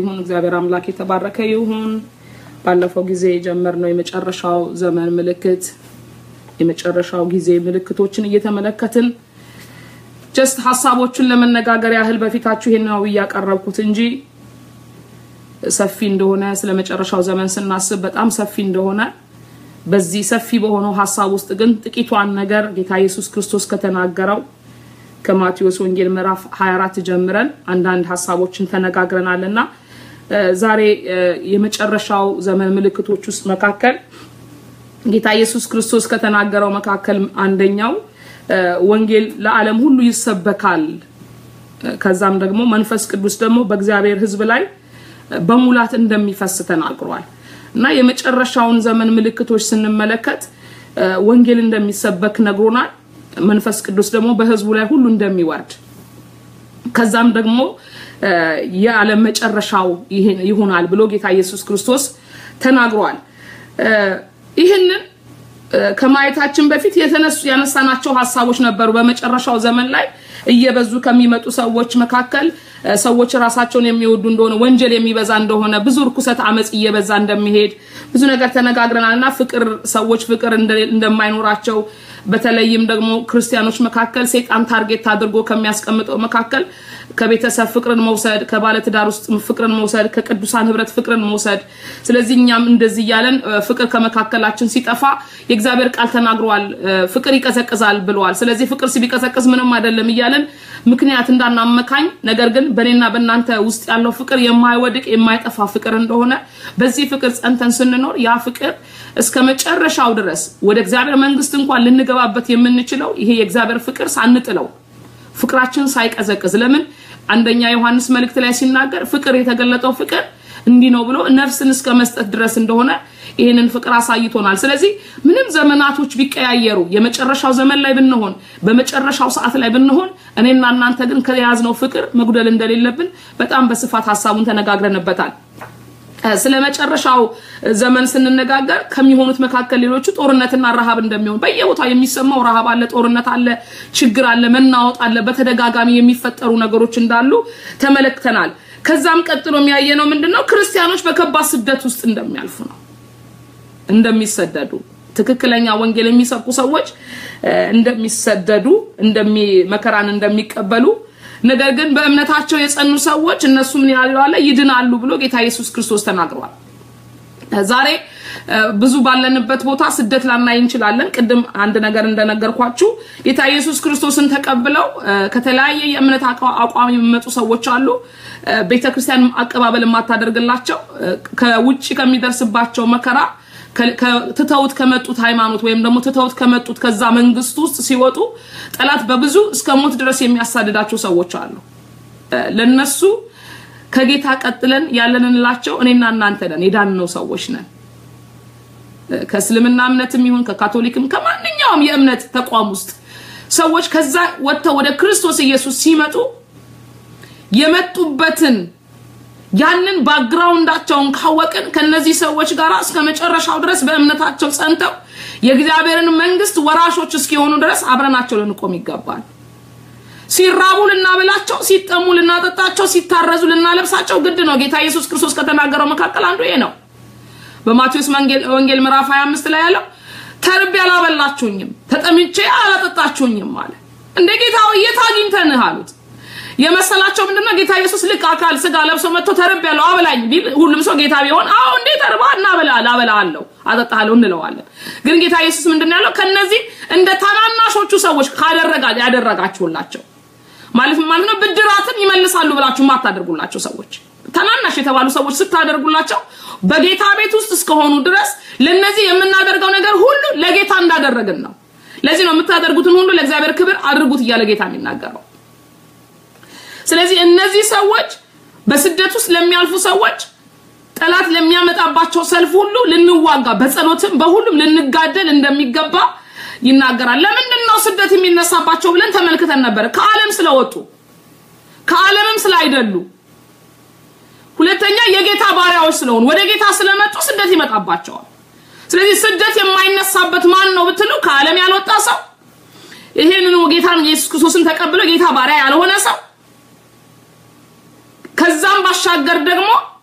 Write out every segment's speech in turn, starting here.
ይሁን። እግዚአብሔር አምላክ የተባረከ ይሁን። ባለፈው ጊዜ የጀመርነው የመጨረሻው ዘመን ምልክት የመጨረሻው ጊዜ ምልክቶችን እየተመለከትን ጀስት ሀሳቦቹን ለመነጋገር ያህል በፊታችሁ ይሄን ነው እያቀረብኩት እንጂ ሰፊ እንደሆነ ስለ መጨረሻው ዘመን ስናስብ በጣም ሰፊ እንደሆነ በዚህ ሰፊ በሆነው ሀሳብ ውስጥ ግን ጥቂቷን ነገር ጌታ ኢየሱስ ክርስቶስ ከተናገረው ከማቴዎስ ወንጌል ምዕራፍ 24 ጀምረን አንዳንድ ሀሳቦችን ተነጋግረናል እና ዛሬ የመጨረሻው ዘመን ምልክቶች ውስጥ መካከል ጌታ ኢየሱስ ክርስቶስ ከተናገረው መካከል አንደኛው ወንጌል ለዓለም ሁሉ ይሰበካል፣ ከዛም ደግሞ መንፈስ ቅዱስ ደግሞ በእግዚአብሔር ሕዝብ ላይ በሙላት እንደሚፈስ ተናግሯል እና የመጨረሻውን ዘመን ምልክቶች ስንመለከት ወንጌል እንደሚሰበክ ነግሮናል። መንፈስ ቅዱስ ደግሞ በሕዝቡ ላይ ሁሉ እንደሚወርድ ከዛም ደግሞ የዓለም መጨረሻው ይሆናል ብሎ ጌታ ኢየሱስ ክርስቶስ ተናግሯል። ይህንን ከማየታችን በፊት የተነሱ ያነሳናቸው ሀሳቦች ነበሩ። በመጨረሻው ዘመን ላይ እየበዙ ከሚመጡ ሰዎች መካከል ሰዎች ራሳቸውን የሚወዱ እንደሆነ፣ ወንጀል የሚበዛ እንደሆነ፣ ብዙ እርኩሰት፣ አመፅ እየበዛ እንደሚሄድ ብዙ ነገር ተነጋግረናል እና ፍቅር ሰዎች ፍቅር እንደማይኖራቸው በተለይም ደግሞ ክርስቲያኖች መካከል ሴጣን ታርጌት አድርጎ ከሚያስቀምጠው መካከል ከቤተሰብ ፍቅርን መውሰድ፣ ከባለትዳር ውስጥ ፍቅርን መውሰድ፣ ከቅዱሳን ህብረት ፍቅርን መውሰድ። ስለዚህ እኛም እንደዚህ እያለን ፍቅር ከመካከላችን ሲጠፋ የእግዚአብሔር ቃል ተናግሯል፣ ፍቅር ይቀዘቅዛል ብለዋል። ስለዚህ ፍቅር ቢቀዘቅዝ ምንም አይደለም እያለን ምክንያት እንዳናመካኝ፣ ነገር ግን በእኔና በእናንተ ውስጥ ያለው ፍቅር የማይወድቅ የማይጠፋ ፍቅር እንደሆነ በዚህ ፍቅር ጸንተን ስንኖር ያ ፍቅር እስከ መጨረሻው ድረስ ወደ እግዚአብሔር መንግስት እንኳን ልንገባበት የምንችለው ይሄ የእግዚአብሔር ፍቅር ሳንጥለው ፍቅራችን ሳይቀዘቅዝ ለምን አንደኛ ዮሐንስ መልእክት ላይ ሲናገር ፍቅር የተገለጠው ፍቅር እንዲህ ነው ብሎ ነፍስን እስከ መስጠት ድረስ እንደሆነ ይህንን ፍቅር አሳይቶናል። ስለዚህ ምንም ዘመናቶች ቢቀያየሩ የመጨረሻው ዘመን ላይ ብንሆን በመጨረሻው ሰዓት ላይ ብንሆን እኔና እናንተ ግን ከያዝነው ፍቅር መጉደል እንደሌለብን በጣም በስፋት ሀሳቡን ተነጋግረንበታል። ስለ መጨረሻው ዘመን ስንነጋገር ከሚሆኑት መካከል ሌሎቹ ጦርነትና ረሃብ እንደሚሆን በየቦታው የሚሰማው ረሃብ አለ፣ ጦርነት አለ፣ ችግር አለ፣ መናወጥ አለ፣ በተደጋጋሚ የሚፈጠሩ ነገሮች እንዳሉ ተመለክተናል። ከዛም ቀጥሎ የሚያየነው ምንድነው? ክርስቲያኖች በከባድ ስደት ውስጥ እንደሚያልፉ ነው፣ እንደሚሰደዱ ትክክለኛ ወንጌል የሚሰብኩ ሰዎች እንደሚሰደዱ እንደሚ መከራን እንደሚቀበሉ ነገር ግን በእምነታቸው የጸኑ ሰዎች እነሱ ምን ያለው ይድናሉ ብሎ ጌታ ኢየሱስ ክርስቶስ ተናግሯል። ዛሬ ብዙ ባለንበት ቦታ ስደት ላናይ እንችላለን። ቅድም አንድ ነገር እንደነገርኳችሁ ጌታ ኢየሱስ ክርስቶስን ተቀብለው ከተለያየ የእምነት አቋም የሚመጡ ሰዎች አሉ። ቤተክርስቲያን አቀባበል የማታደርግላቸው ከውጭ ከሚደርስባቸው መከራ ትተውት ከመጡት ሃይማኖት ወይም ደግሞ ትተውት ከመጡት ከዛ መንግስት ውስጥ ሲወጡ ጠላት በብዙ እስከ ሞት ድረስ የሚያሳድዳቸው ሰዎች አሉ። ለነሱ ከጌታ ቀጥለን ያለንላቸው እኔና እናንተ ነን፣ የዳንነው ሰዎች ነን። ከእስልምና እምነትም ይሁን ከካቶሊክም ከማንኛውም የእምነት ተቋም ውስጥ ሰዎች ከዛ ወጥተው ወደ ክርስቶስ ኢየሱስ ሲመጡ የመጡበትን ያንን ባክግራውንዳቸውን ካወቅን ከነዚህ ሰዎች ጋር እስከ መጨረሻው ድረስ በእምነታቸው ጸንተው የእግዚአብሔርን መንግስት ወራሾች እስኪሆኑ ድረስ አብረናቸው ልንቆም ይገባል። ሲራቡ ልናበላቸው፣ ሲጠሙ ልናጠጣቸው፣ ሲታረዙ ልናለብሳቸው ግድ ነው። ጌታ ኢየሱስ ክርስቶስ ከተናገረው መካከል አንዱ ይሄ ነው። በማቴዎስ ወንጌል ምዕራፍ 25 ላይ ያለው ተርቤ አላበላችሁኝም፣ ተጠምቼ አላጠጣችሁኝም አለ። እንደ ጌታ የት አግኝተንህ አሉት። የመሰላቸው ምንድነው? ጌታ ኢየሱስ ልክ አካል ስጋ ለብሶ መጥቶ ተርብ ያለው አበላኝ ቢል ሁሉም ሰው ጌታ ቢሆን አዎ እንዴ ተርባ እናበላል አበላለሁ አጠጣለሁ እንለዋለን። ግን ጌታ ኢየሱስ ምንድነው ያለው? ከነዚህ እንደ ታናናሾቹ ሰዎች ካደረጋ ያደረጋችሁላቸው ማለት ማለት ነው ብድራትን ይመልሳሉ ብላችሁ የማታደርጉላቸው ሰዎች ታናናሽ የተባሉ ሰዎች ስታደርጉላቸው በጌታ ቤት ውስጥ እስከሆኑ ድረስ ለነዚህ የምናደርገው ነገር ሁሉ ለጌታ እንዳደረግን ነው። ለዚህ ነው የምታደርጉትን ሁሉ ለእግዚአብሔር ክብር አድርጉት እያለ ጌታ የሚናገረው። ስለዚህ እነዚህ ሰዎች በስደት ውስጥ ለሚያልፉ ሰዎች ጠላት ለሚያመጣባቸው ሰልፍ ሁሉ ልንዋጋ በጸሎትም በሁሉም ልንጋደል እንደሚገባ ይናገራል። ለምንድን ነው ስደት የሚነሳባቸው ብለን ተመልክተን ነበር። ከዓለም ስለወጡ ከዓለምም ስላይደሉ፣ ሁለተኛ የጌታ ባሪያዎች ስለሆኑ ወደ ጌታ ስለመጡ ስደት ይመጣባቸዋል። ስለዚህ ስደት የማይነሳበት ማን ነው ብትሉ ከዓለም ያልወጣ ሰው ይሄንን ጌታን ኢየሱስ ክርስቶስን ተቀብሎ ጌታ ባሪያ ያልሆነ ሰው ከዛም ባሻገር ደግሞ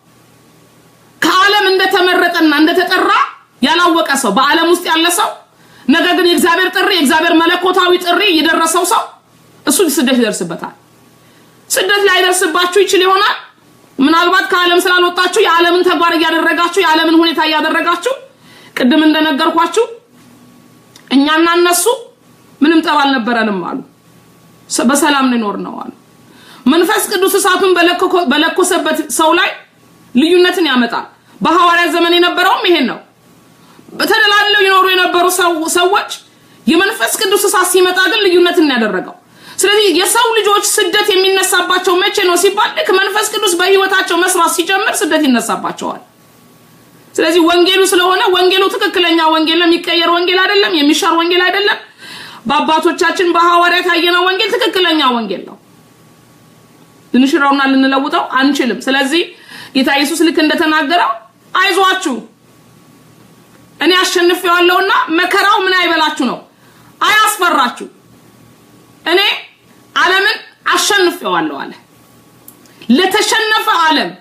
ለዓለም እንደተመረጠና እንደተጠራ ያላወቀ ሰው በዓለም ውስጥ ያለ ሰው ነገር ግን የእግዚአብሔር ጥሪ የእግዚአብሔር መለኮታዊ ጥሪ የደረሰው ሰው እሱ ስደት ይደርስበታል። ስደት ላይደርስባችሁ ይችል ይሆናል። ምናልባት ከዓለም ስላልወጣችሁ የዓለምን ተግባር እያደረጋችሁ የዓለምን ሁኔታ እያደረጋችሁ ቅድም እንደነገርኳችሁ እኛና እነሱ ምንም ጠብ አልነበረንም አሉ። በሰላም እንኖር ነው አሉ። መንፈስ ቅዱስ እሳቱን በለኮሰበት ሰው ላይ ልዩነትን ያመጣል። በሐዋርያት ዘመን የነበረውም ይሄን ነው። በተደላለው ይኖሩ የነበሩ ሰዎች የመንፈስ ቅዱስ እሳት ሲመጣ ግን ልዩነትን ያደረገው። ስለዚህ የሰው ልጆች ስደት የሚነሳባቸው መቼ ነው ሲባል ልክ መንፈስ ቅዱስ በህይወታቸው መስራት ሲጀምር ስደት ይነሳባቸዋል። ስለዚህ ወንጌሉ ስለሆነ ወንጌሉ ትክክለኛ ወንጌል ነው፣ የሚቀየር ወንጌል አይደለም፣ የሚሻር ወንጌል አይደለም። በአባቶቻችን በሐዋርያት ያየነው ወንጌል ትክክለኛ ወንጌል ነው። ልንሽረውና ልንለውጠው አንችልም። ስለዚህ ጌታ ኢየሱስ ልክ እንደተናገረው አይዟችሁ እኔ አሸንፌዋለሁና መከራው ምን አይበላችሁ ነው፣ አያስፈራችሁ። እኔ ዓለምን አሸንፌዋለሁ አለ። ለተሸነፈ ዓለም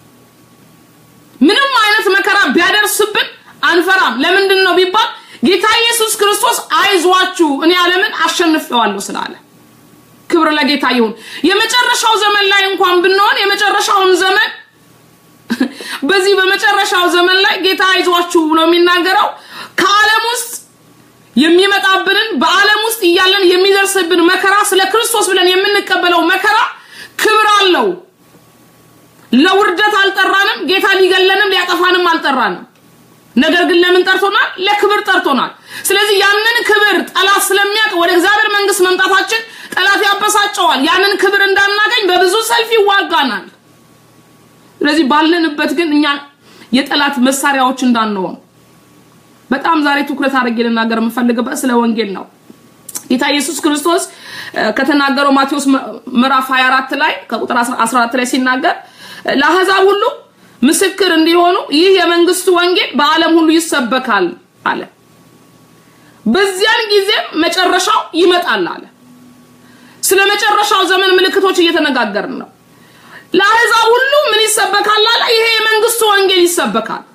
ምንም አይነት መከራ ቢያደርስብን አንፈራም። ለምንድን ነው ቢባል ጌታ ኢየሱስ ክርስቶስ አይዟችሁ እኔ ዓለምን አሸንፌዋለሁ ስላለ። ክብር ለጌታ ይሁን። የመጨረሻው ዘመን ላይ እንኳን ብንሆን የመጨረሻውን ዘመን በዚህ በመጨረሻው ዘመን ላይ ጌታ አይዟችሁ ብሎ የሚናገረው ከዓለም ውስጥ የሚመጣብንን በዓለም ውስጥ እያለን የሚደርስብን መከራ ስለ ክርስቶስ ብለን የምንቀበለው መከራ ክብር አለው። ለውርደት አልጠራንም። ጌታ ሊገለንም ሊያጠፋንም አልጠራንም። ነገር ግን ለምን ጠርቶናል? ለክብር ጠርቶናል። ስለዚህ ያንን ክብር ጠላት ስለሚያውቅ ወደ እግዚአብሔር መንግስት መምጣታችን ጠላት ያበሳጨዋል። ያንን ክብር እንዳናገኝ በብዙ ሰልፍ ይዋጋናል። ስለዚህ ባለንበት ግን እኛ የጠላት መሳሪያዎች እንዳንሆን በጣም ዛሬ ትኩረት አድርጌ ልናገር የምፈልግበት ስለ ወንጌል ነው። ጌታ ኢየሱስ ክርስቶስ ከተናገረው ማቴዎስ ምዕራፍ 24 ላይ ከቁጥር 14 ላይ ሲናገር ለአሕዛብ ሁሉ ምስክር እንዲሆኑ ይህ የመንግስቱ ወንጌል በዓለም ሁሉ ይሰበካል አለ። በዚያን ጊዜም መጨረሻው ይመጣል አለ። ስለ መጨረሻው ዘመን ምልክቶች እየተነጋገርን ነው። ለአሕዛብ ሁሉ ምን ይሰበካል አለ? ይሄ የመንግስቱ ወንጌል ይሰበካል።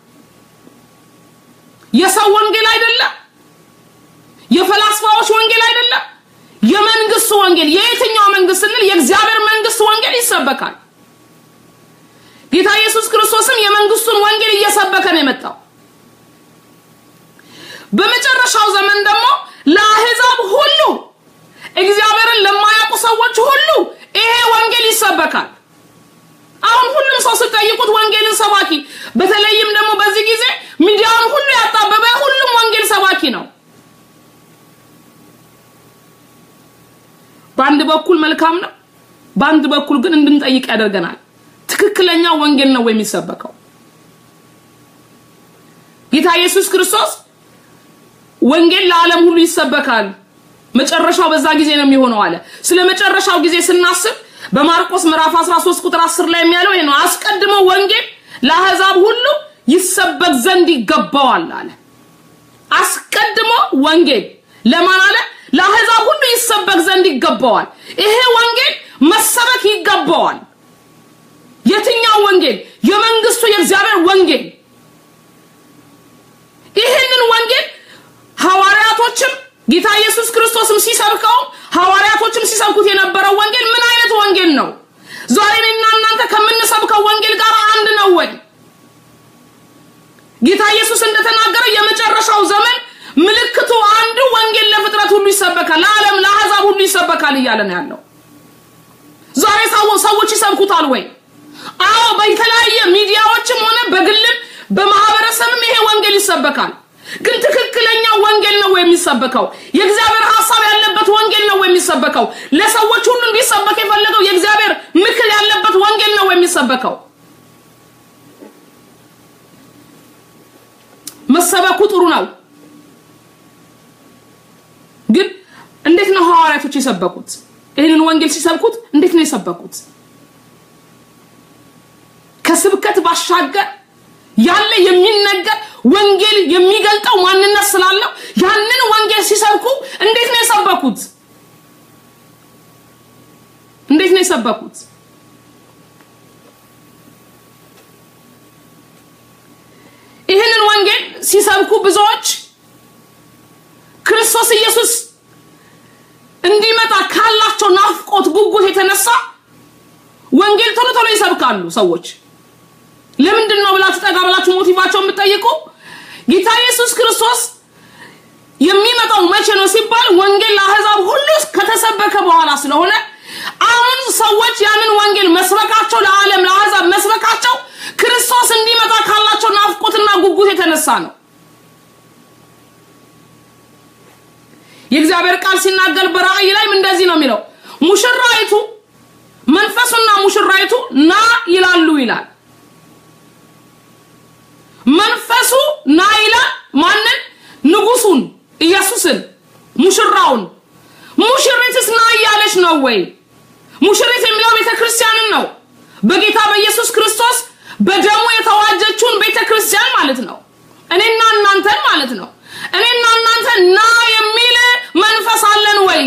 የሰው ወንጌል አይደለም። የፈላስፋዎች ወንጌል አይደለም። የመንግስቱ ወንጌል የየትኛው መንግስት ስንል የእግዚአብሔር መንግስት ወንጌል ይሰበካል። ጌታ ኢየሱስ ክርስቶስም የመንግስቱን ወንጌል እየሰበከ ነው የመጣው። በመጨረሻው ዘመን ደግሞ ለአሕዛብ ሁሉ እግዚአብሔርን ለማያውቁ ሰዎች ሁሉ ይሄ ወንጌል ይሰበካል። አሁን ሁሉም ሰው ስጠይቁት ወንጌልን ሰባኪ፣ በተለይም ደግሞ በዚህ ጊዜ ሚዲያውን ሁሉ ያጣበበ ሁሉም ወንጌል ሰባኪ ነው። በአንድ በኩል መልካም ነው፣ በአንድ በኩል ግን እንድንጠይቅ ያደርገናል። ትክክለኛ ወንጌል ነው የሚሰበከው? ጌታ ኢየሱስ ክርስቶስ ወንጌል ለዓለም ሁሉ ይሰበካል፣ መጨረሻው በዛ ጊዜ ነው የሚሆነው አለ። ስለ መጨረሻው ጊዜ ስናስብ በማርቆስ ምዕራፍ 13 ቁጥር 10 ላይ የሚያለው ይሄ ነው። አስቀድሞ ወንጌል ለአሕዛብ ሁሉ ይሰበክ ዘንድ ይገባዋል አለ። አስቀድሞ ወንጌል ለማን አለ? ለአሕዛብ ሁሉ ይሰበክ ዘንድ ይገባዋል። ይሄ ወንጌል መሰበክ ይገባዋል። የትኛው ወንጌል? የመንግስቱ የእግዚአብሔር ወንጌል። ይህንን ወንጌል ሐዋርያቶችም ጌታ ኢየሱስ ክርስቶስም ሲሰብከው ሐዋርያቶችም ሲሰብኩት የነበረው ወንጌል ምን አይነት ወንጌል ነው? ዛሬ እኔና እናንተ ከምንሰብከው ወንጌል ጋር አንድ ነው ወይ? ጌታ ኢየሱስ እንደተናገረው የመጨረሻው ዘመን ምልክቱ አንዱ ወንጌል ለፍጥረት ሁሉ ይሰበካል፣ ለዓለም ለአሕዛብ ሁሉ ይሰበካል እያለ ነው ያለው። ዛሬ ሰዎች ይሰብኩታል ወይ? አዎ፣ በተለያየ ሚዲያዎችም ሆነ በግልም በማህበረሰብም ይሄ ወንጌል ይሰበካል። ግን ትክክለኛ ወንጌል ነው የሚሰበከው? የእግዚአብሔር ሐሳብ ያለበት ወንጌል ነው የሚሰበከው? ለሰዎች ሁሉ እንዲሰበክ የፈለገው የእግዚአብሔር ምክር ያለበት ወንጌል ነው የሚሰበከው? መሰበኩ ጥሩ ነው። ግን እንዴት ነው ሐዋርያቶች የሰበኩት? ይህንን ወንጌል ሲሰብኩት እንዴት ነው የሰበኩት? ከስብከት ባሻገር ያለ የሚነገር ወንጌል የሚገልጠው ማንነት ስላለው ያንን ወንጌል ሲሰብኩ እንዴት ነው የሰበኩት? እንዴት ነው የሰበኩት? ሲሰብኩ ብዙዎች ክርስቶስ ኢየሱስ እንዲመጣ ካላቸው ናፍቆት ጉጉት የተነሳ ወንጌል ቶሎ ቶሎ ይሰብካሉ ሰዎች። ለምንድን ነው ብላችሁ ጠጋ ብላችሁ ሞቲቫቸው የምትጠይቁ ጌታ ኢየሱስ ክርስቶስ የሚመጣው መቼ ነው ሲባል ወንጌል ለአሕዛብ ሁሉ ከተሰበከ በኋላ ስለሆነ አሁን ሰዎች ያንን ወንጌል መስበካቸው ለዓለም ለአሕዛብ መስበካቸው ክርስቶስ እንዲመጣ ካላቸው ናፍቆትና ጉጉት የተነሳ ነው። የእግዚአብሔር ቃል ሲናገር በራእይ ላይም እንደዚህ ነው የሚለው ሙሽራይቱ መንፈሱና ሙሽራይቱ ና ይላሉ ይላል። መንፈሱ ና ይላል ማንን? ንጉሱን ኢየሱስን፣ ሙሽራውን። ሙሽሪትስ ና እያለች ነው ወይ? ሙሽሪት የሚለው ቤተ ክርስቲያንን ነው። በጌታ በኢየሱስ ክርስቶስ በደሙ የተዋጀችውን ቤተ ክርስቲያን ማለት ነው። እኔና እናንተን ማለት ነው። እኔና እናንተ ና የሚል መንፈስ አለን ወይ?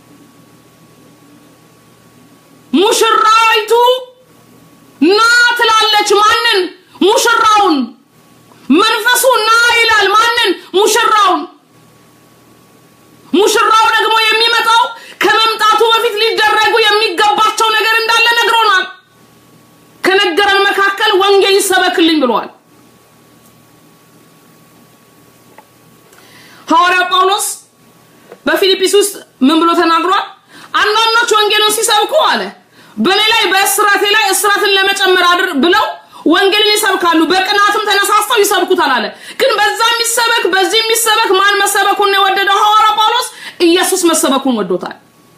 ሙሽራይቱ ና ትላለች ማንን? ሙሽራውን። መንፈሱ ና ይላል ማንን? ሙሽራውን። ሙሽራው ደግሞ የሚመጣው ከመምጣቱ በፊት ሊደረጉ የሚገባቸው ነገር እንዳለ ነግሮናል። ከነገረን መካከል ወንጌል ይሰበክልኝ ብሏል። ሐዋርያው ጳውሎስ በፊልጵስ ውስጥ ምን ብሎ ተናግሯል? አንዳንዶች ወንጌልን ሲሰብኩ አለ በእኔ ላይ በእስራቴ ላይ እስራትን ለመጨመር አድር ብለው ወንጌልን ይሰብካሉ፣ በቅናትም ተነሳስተው ይሰብኩታል አለ። ግን በዛ የሚሰበክ በዚህ የሚሰበክ ማን መሰበኩን ነው የወደደው? ሐዋርያ ጳውሎስ ኢየሱስ መሰበኩን ወዶታል።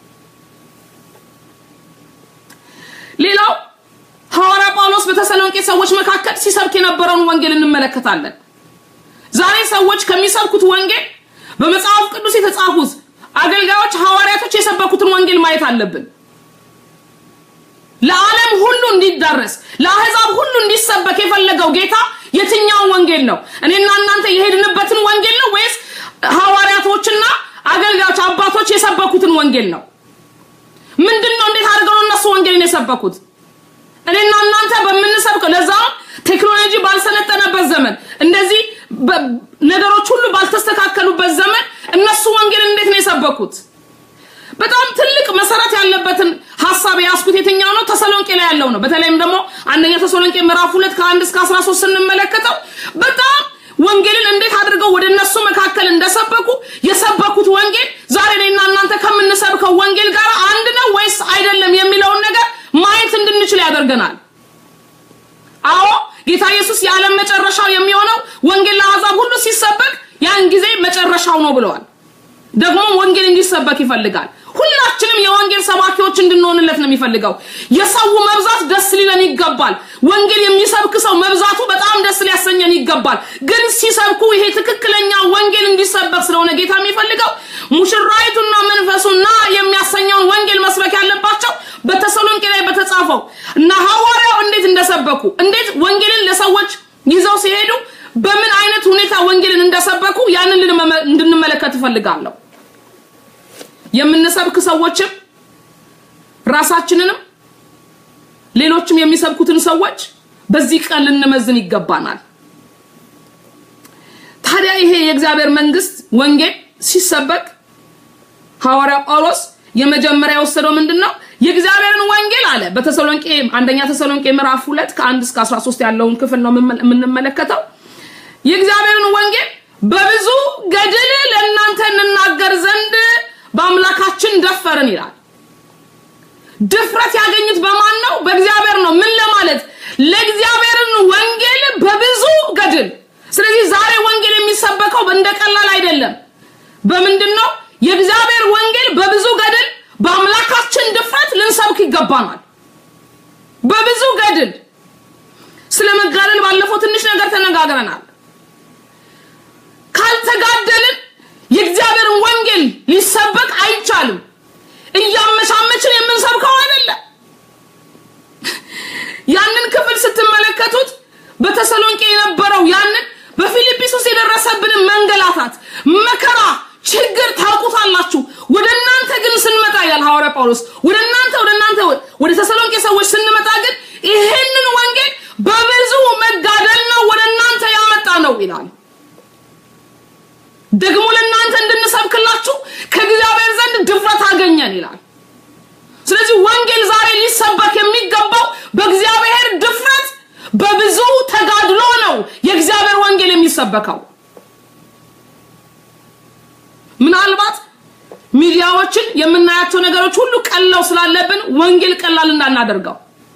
ሌላው ሐዋርያ ጳውሎስ በተሰሎንቄ ሰዎች መካከል ሲሰብክ የነበረውን ወንጌል እንመለከታለን። ዛሬ ሰዎች ከሚሰብኩት ወንጌል በመጽሐፍ ቅዱስ የተጻፉት አገልጋዮች ሐዋርያቶች የሰበኩትን ወንጌል ማየት አለብን። ለዓለም ሁሉ እንዲዳረስ ለአሕዛብ ሁሉ እንዲሰበክ የፈለገው ጌታ የትኛውን ወንጌል ነው? እኔና እናንተ የሄድንበትን ወንጌል ነው ወይስ ሐዋርያቶችና አገልጋዮች አባቶች የሰበኩትን ወንጌል ነው? ምንድን ነው? እንዴት አድርገው ነው እነሱ ወንጌልን የሰበኩት? እኔና እናንተ በምንሰብከው ለዛም ቴክኖሎጂ ባልሰለጠነበት ዘመን እንደዚህ ነገሮች ሁሉ ባልተስተካከሉበት ዘመን እነሱ ወንጌል እንዴት ነው የሰበኩት? በጣም ትልቅ መሰረት ያለበትን ሀሳብ የያዝኩት የትኛው ነው? ተሰሎንቄ ላይ ያለው ነው። በተለይም ደግሞ አንደኛ ተሰሎንቄ ምዕራፍ ሁለት ከአንድ እስከ አስራ ሶስት ስንመለከተው በጣም ወንጌልን እንዴት አድርገው ወደ እነሱ መካከል እንደሰበኩ የሰበኩት ወንጌል ዛሬ እኔና እናንተ ከምንሰብከው ወንጌል ጋር አንድ ነው ወይስ አይደለም የሚለውን ነገር ማየት እንድንችል ያደርገናል። አዎ ጌታ ኢየሱስ የዓለም መጨረሻው የሚሆነው ወንጌል ለአሕዛብ ሁሉ ሲሰበክ ያን ጊዜ መጨረሻው ነው ብለዋል። ደግሞ ወንጌል እንዲሰበክ ይፈልጋል። ሁላችንም የወንጌል ሰባኪዎች እንድንሆንለት ነው የሚፈልገው። የሰው መብዛት ደስ ሊለን ይገባል። ወንጌል የሚሰብክ ሰው መብዛቱ በጣም ደስ ሊያሰኘን ይገባል። ግን ሲሰብኩ ይሄ ትክክለኛ ወንጌል እንዲሰበክ ስለሆነ ጌታ የሚፈልገው ሙሽራይቱና መንፈሱና የሚያሰኘውን ወንጌል መስበክ ያለባቸው በተሰሎንቄ ላይ በተጻፈው እና ሐዋርያው እንዴት እንደሰበኩ እንዴት ወንጌልን ለሰዎች ይዘው ሲሄዱ በምን አይነት ሁኔታ ወንጌልን እንደሰበኩ ያንን እንድንመለከት እፈልጋለሁ። የምንሰብክ ሰዎችም ራሳችንንም ሌሎችም የሚሰብኩትን ሰዎች በዚህ ቀን ልንመዝን ይገባናል። ታዲያ ይሄ የእግዚአብሔር መንግስት ወንጌል ሲሰበክ ሐዋርያው ጳውሎስ የመጀመሪያ የወሰደው ምንድን ነው? የእግዚአብሔርን ወንጌል አለ በተሰሎንቄ አንደኛ ተሰሎንቄ ምዕራፍ ሁለት ከአንድ እስከ 13 ያለውን ክፍል ነው የምንመለከተው። የእግዚአብሔርን ወንጌል በብዙ ገድል ለእናንተ እንናገር ዘንድ በአምላካችን ደፈርን ይላል። ድፍረት ያገኙት በማን ነው? በእግዚአብሔር ነው። ምን ለማለት ለእግዚአብሔርን ወንጌል በብዙ ገድል። ስለዚህ ዛሬ ወንጌል የሚሰበከው እንደ ቀላል አይደለም። በምንድን ነው? የእግዚአብሔር ወንጌል በብዙ ገድል በአምላካችን ድፍረት ልንሰብክ ይገባናል። በብዙ ገድል። ስለ መጋደል ባለፈው ትንሽ ነገር ተነጋግረናል። ካልተጋደልን የእግዚአብሔርን ወንጌል ሊሰበክ አይቻልም። እያመቻመችን የምንሰብከው አይደለም። ያንን ክፍል ስትመለከቱት በተሰሎንቄ የነበረው ያንን በፊልጵስ ውስጥ የደረሰብንን መንገላታት፣ መከራ፣ ችግር ታውቁታላችሁ። ወደ እናንተ ግን ስንመጣ ይላል ሐዋርያ ጳውሎስ ወደ እናንተ ወደ እናንተ ወደ ተሰሎንቄ ሰዎች ስንመጣ ግን ይሄንን ወንጌል በብዙ መጋደል ነው ወደ እናንተ ያመጣ ነው ይላል። ደግሞ ለእናንተ እንድንሰብክላችሁ ከእግዚአብሔር ዘንድ ድፍረት አገኘን ይላል። ስለዚህ ወንጌል ዛሬ ሊሰበክ የሚገባው በእግዚአብሔር ድፍረት በብዙ ተጋድሎ ነው የእግዚአብሔር ወንጌል የሚሰበከው። ምናልባት ሚዲያዎችን የምናያቸው ነገሮች ሁሉ ቀላው ስላለብን ወንጌል ቀላል እንዳናደርገው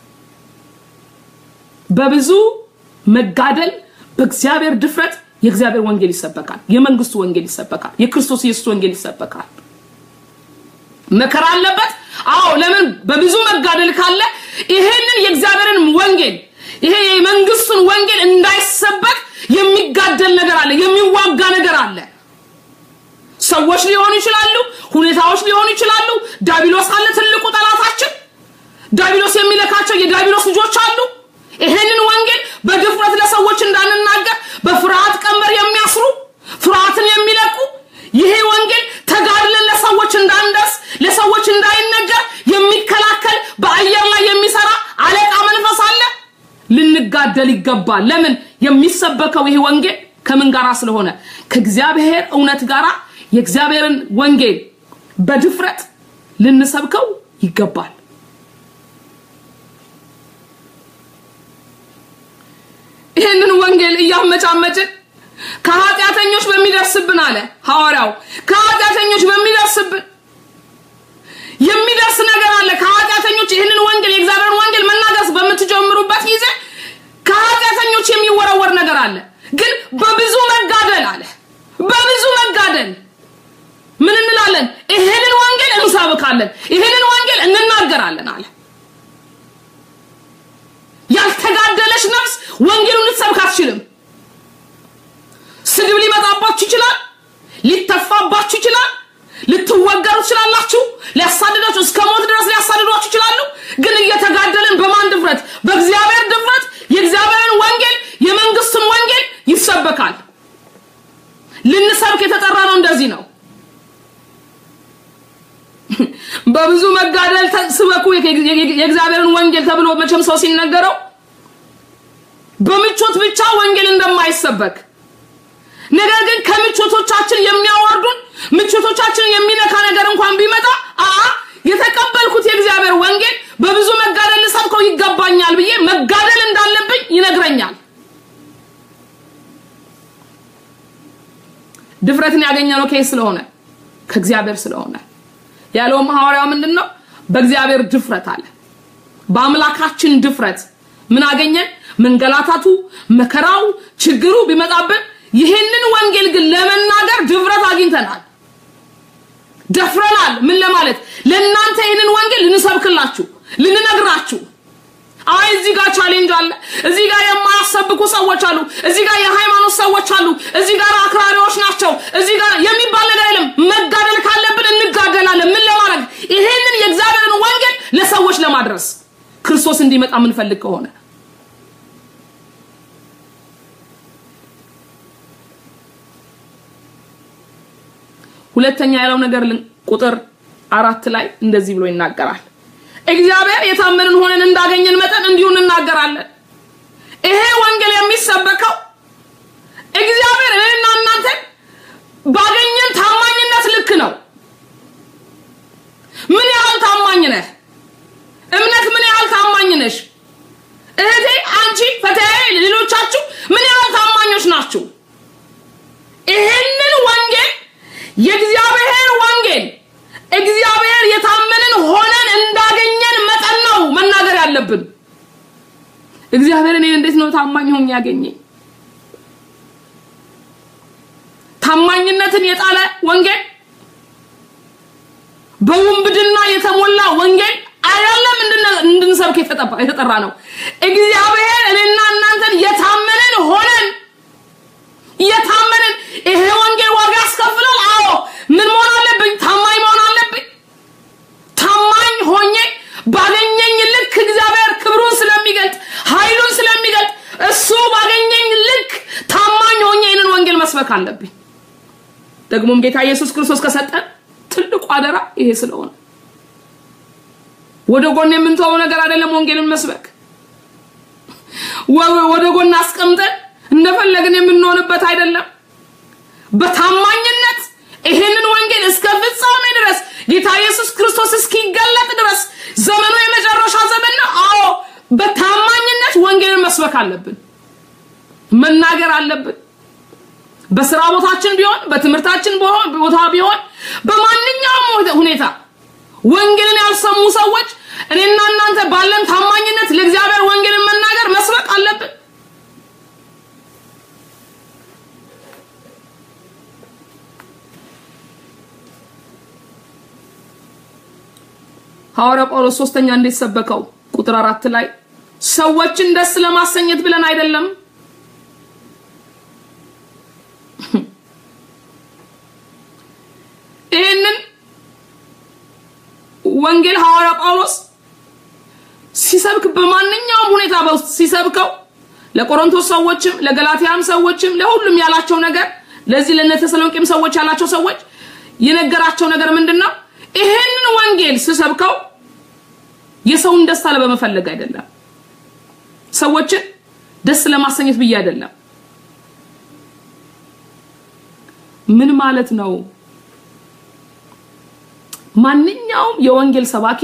በብዙ መጋደል በእግዚአብሔር ድፍረት የእግዚአብሔር ወንጌል ይሰበካል። የመንግስቱ ወንጌል ይሰበካል። የክርስቶስ ኢየሱስ ወንጌል ይሰበካል። መከራ አለበት። አዎ፣ ለምን በብዙ መጋደል ካለ ይሄንን የእግዚአብሔርን ወንጌል ይሄ የመንግስቱን ወንጌል እንዳይሰበክ የሚጋደል ነገር አለ፣ የሚዋጋ ነገር አለ። ሰዎች ሊሆኑ ይችላሉ፣ ሁኔታዎች ሊሆኑ ይችላሉ። ዳቢሎስ አለ፣ ትልቁ ጠላታችን። ዳቢሎስ የሚለካቸው የዳቢሎስ ልጆች አሉ። ይሄንን ወንጌል በድፍረት ለሰዎች እንዳንናገር በፍርሃት ቀንበር የሚያስሩ ፍርሃትን የሚለቁ ይሄ ወንጌል ተጋድለን ለሰዎች እንዳንደርስ ለሰዎች እንዳይነገር የሚከላከል በአየር ላይ የሚሰራ አለቃ መንፈስ አለ። ልንጋደል ይገባል። ለምን የሚሰበከው ይሄ ወንጌል ከምን ጋራ ስለሆነ ከእግዚአብሔር እውነት ጋራ የእግዚአብሔርን ወንጌል በድፍረት ልንሰብከው ይገባል። ይህንን ወንጌል እያመጫመጭን ከኃጢአተኞች በሚደርስብን አለ ሐዋርያው፣ ከኃጢአተኞች በሚደርስብን የሚደርስ ነገር አለ። ከኃጢአተኞች ይህንን ወንጌል የእግዚአብሔርን ወንጌል መናገር በምትጀምሩበት ጊዜ ከኃጢአተኞች የሚወረወር ነገር አለ። ግን በብዙ መጋደል አለ በብዙ መጋደል ምን እንላለን? ይህንን ወንጌል እንሰብካለን፣ ይህንን ወንጌል እንናገራለን አለ። ያልተጋደለች ነፍስ ወንጌሉን ልትሰብክ አትችልም። ስድብ ሊመጣባችሁ ይችላል። ሊተፋባችሁ ይችላል። ልትወገሩ ትችላላችሁ። ሊያሳድዳችሁ እስከ ሞት ድረስ ሊያሳድዷችሁ ይችላሉ። ግን እየተጋደልን በማን ድፍረት? በእግዚአብሔር ድፍረት የእግዚአብሔርን ወንጌል የመንግስትን ወንጌል ይሰበካል። ልንሰብክ የተጠራ ነው። እንደዚህ ነው። በብዙ መጋደል ስበኩ የእግዚአብሔርን ወንጌል ተብሎ መቼም ሰው ሲነገረው በምቾት ብቻ ወንጌል እንደማይሰበክ ነገር ግን ከምቾቶቻችን የሚያወርዱን ምቾቶቻችን የሚነካ ነገር እንኳን ቢመጣ አ የተቀበልኩት የእግዚአብሔር ወንጌል በብዙ መጋደል ልሰብከው ይገባኛል ብዬ መጋደል እንዳለብኝ ይነግረኛል። ድፍረትን ያገኘነው ከየት ስለሆነ ከእግዚአብሔር ስለሆነ ያለውም ሐዋርያው ምንድን ነው? በእግዚአብሔር ድፍረት አለ። በአምላካችን ድፍረት ምን አገኘን? መንገላታቱ፣ መከራው፣ ችግሩ ቢመጣብን ይህንን ወንጌል ግን ለመናገር ድፍረት አግኝተናል፣ ደፍረናል። ምን ለማለት ለእናንተ ይህንን ወንጌል ልንሰብክላችሁ፣ ልንነግራችሁ። አይ እዚህ ጋር ቻሌንጅ አለ፣ እዚህ ጋር የማያሰብኩ ሰዎች አሉ፣ እዚህ ጋር የሃይማኖት ሰዎች አሉ፣ እዚህ ጋር አክራሪዎች ናቸው፣ እዚህ ጋር የሚባል ነገር የለም። መጋደል ካለብን እንጋደላለን። ምን ለማድረግ ይሄንን የእግዚአብሔርን ወንጌል ለሰዎች ለማድረስ ክርስቶስ እንዲመጣ የምንፈልግ ከሆነ ሁለተኛ ያለው ነገር ቁጥር አራት ላይ እንደዚህ ብሎ ይናገራል። እግዚአብሔር የታመንን ሆነን እንዳገኘን መጠን እንዲሁ እንናገራለን። ይሄ ወንጌል የሚሰበከው እግዚአብሔር እኔና እናንተን ባገኘን ታማኝነት ልክ ነው። ምን ያህል ታማኝ ነህ? እምነት ምን ያህል ታማኝ ነሽ? እህቴ፣ አንቺ፣ ፈተያዬ፣ ሌሎቻችሁ ምን ያህል ታማኞች ናችሁ? ይሄንን ወንጌል የእግዚአብሔር ወንጌል እግዚአብሔር የታመንን ሆነን እንዳገኘን መጠን ነው መናገር ያለብን። እግዚአብሔር እኔን እንዴት ነው ታማኝ ሆኜ ያገኘኝ? ታማኝነትን የጣለ ወንጌል፣ በውንብድና የተሞላ ወንጌል አይደለም እንድንሰብክ የተጠራ ነው። እግዚአብሔር እኔና እናንተን የታመንን ሆነን የታመንን ይሄ ወንጌል ዋጋ ያስከፍላል። አዎ ምን መሆን አለብኝ? ታማኝ መሆን አለብኝ። ታማኝ ሆኜ ባገኘኝ ልክ እግዚአብሔር ክብሩን ስለሚገልጥ ኃይሉን ስለሚገልጥ እሱ ባገኘኝ ልክ ታማኝ ሆኜ ይህንን ወንጌል መስበክ አለብኝ። ደግሞም ጌታ ኢየሱስ ክርስቶስ ከሰጠን ትልቁ አደራ ይሄ ስለሆነ ወደ ጎን የምንተወው ነገር አይደለም። ወንጌልን መስበክ ወደ ጎን አስቀምጠን እንደፈለግን የምንሆንበት አይደለም። በታማኝነት ጌታ ኢየሱስ ክርስቶስ እስኪገለጥ ድረስ ዘመኑ የመጨረሻ ዘመን ነው። አዎ በታማኝነት ወንጌልን መስበክ አለብን፣ መናገር አለብን። በስራ ቦታችን ቢሆን በትምህርታችን ቦታ ቢሆን በማንኛውም ሁኔታ ወንጌልን ያልሰሙ ሰዎች እኔና እናንተ ባለን ታማኝነት ለእግዚአብሔር ወንጌልን መናገር መስበክ አለብን። ሐዋርያ ጳውሎስ ሶስተኛ እንዴት ሰበከው? ቁጥር አራት ላይ ሰዎችን ደስ ለማሰኘት ብለን አይደለም ይህንን ወንጌል ሐዋርያ ጳውሎስ ሲሰብክ በማንኛውም ሁኔታ በውስጥ ሲሰብከው ለቆሮንቶስ ሰዎችም ለገላትያም ሰዎችም ለሁሉም ያላቸው ነገር ለዚህ ለነ ተሰሎንቄም ሰዎች ያላቸው ሰዎች የነገራቸው ነገር ምንድን ነው? ይሄንን ወንጌል ስሰብከው የሰውን ደስታ ለበመፈለግ አይደለም፣ ሰዎችን ደስ ለማሰኘት ብዬ አይደለም። ምን ማለት ነው? ማንኛውም የወንጌል ሰባኪ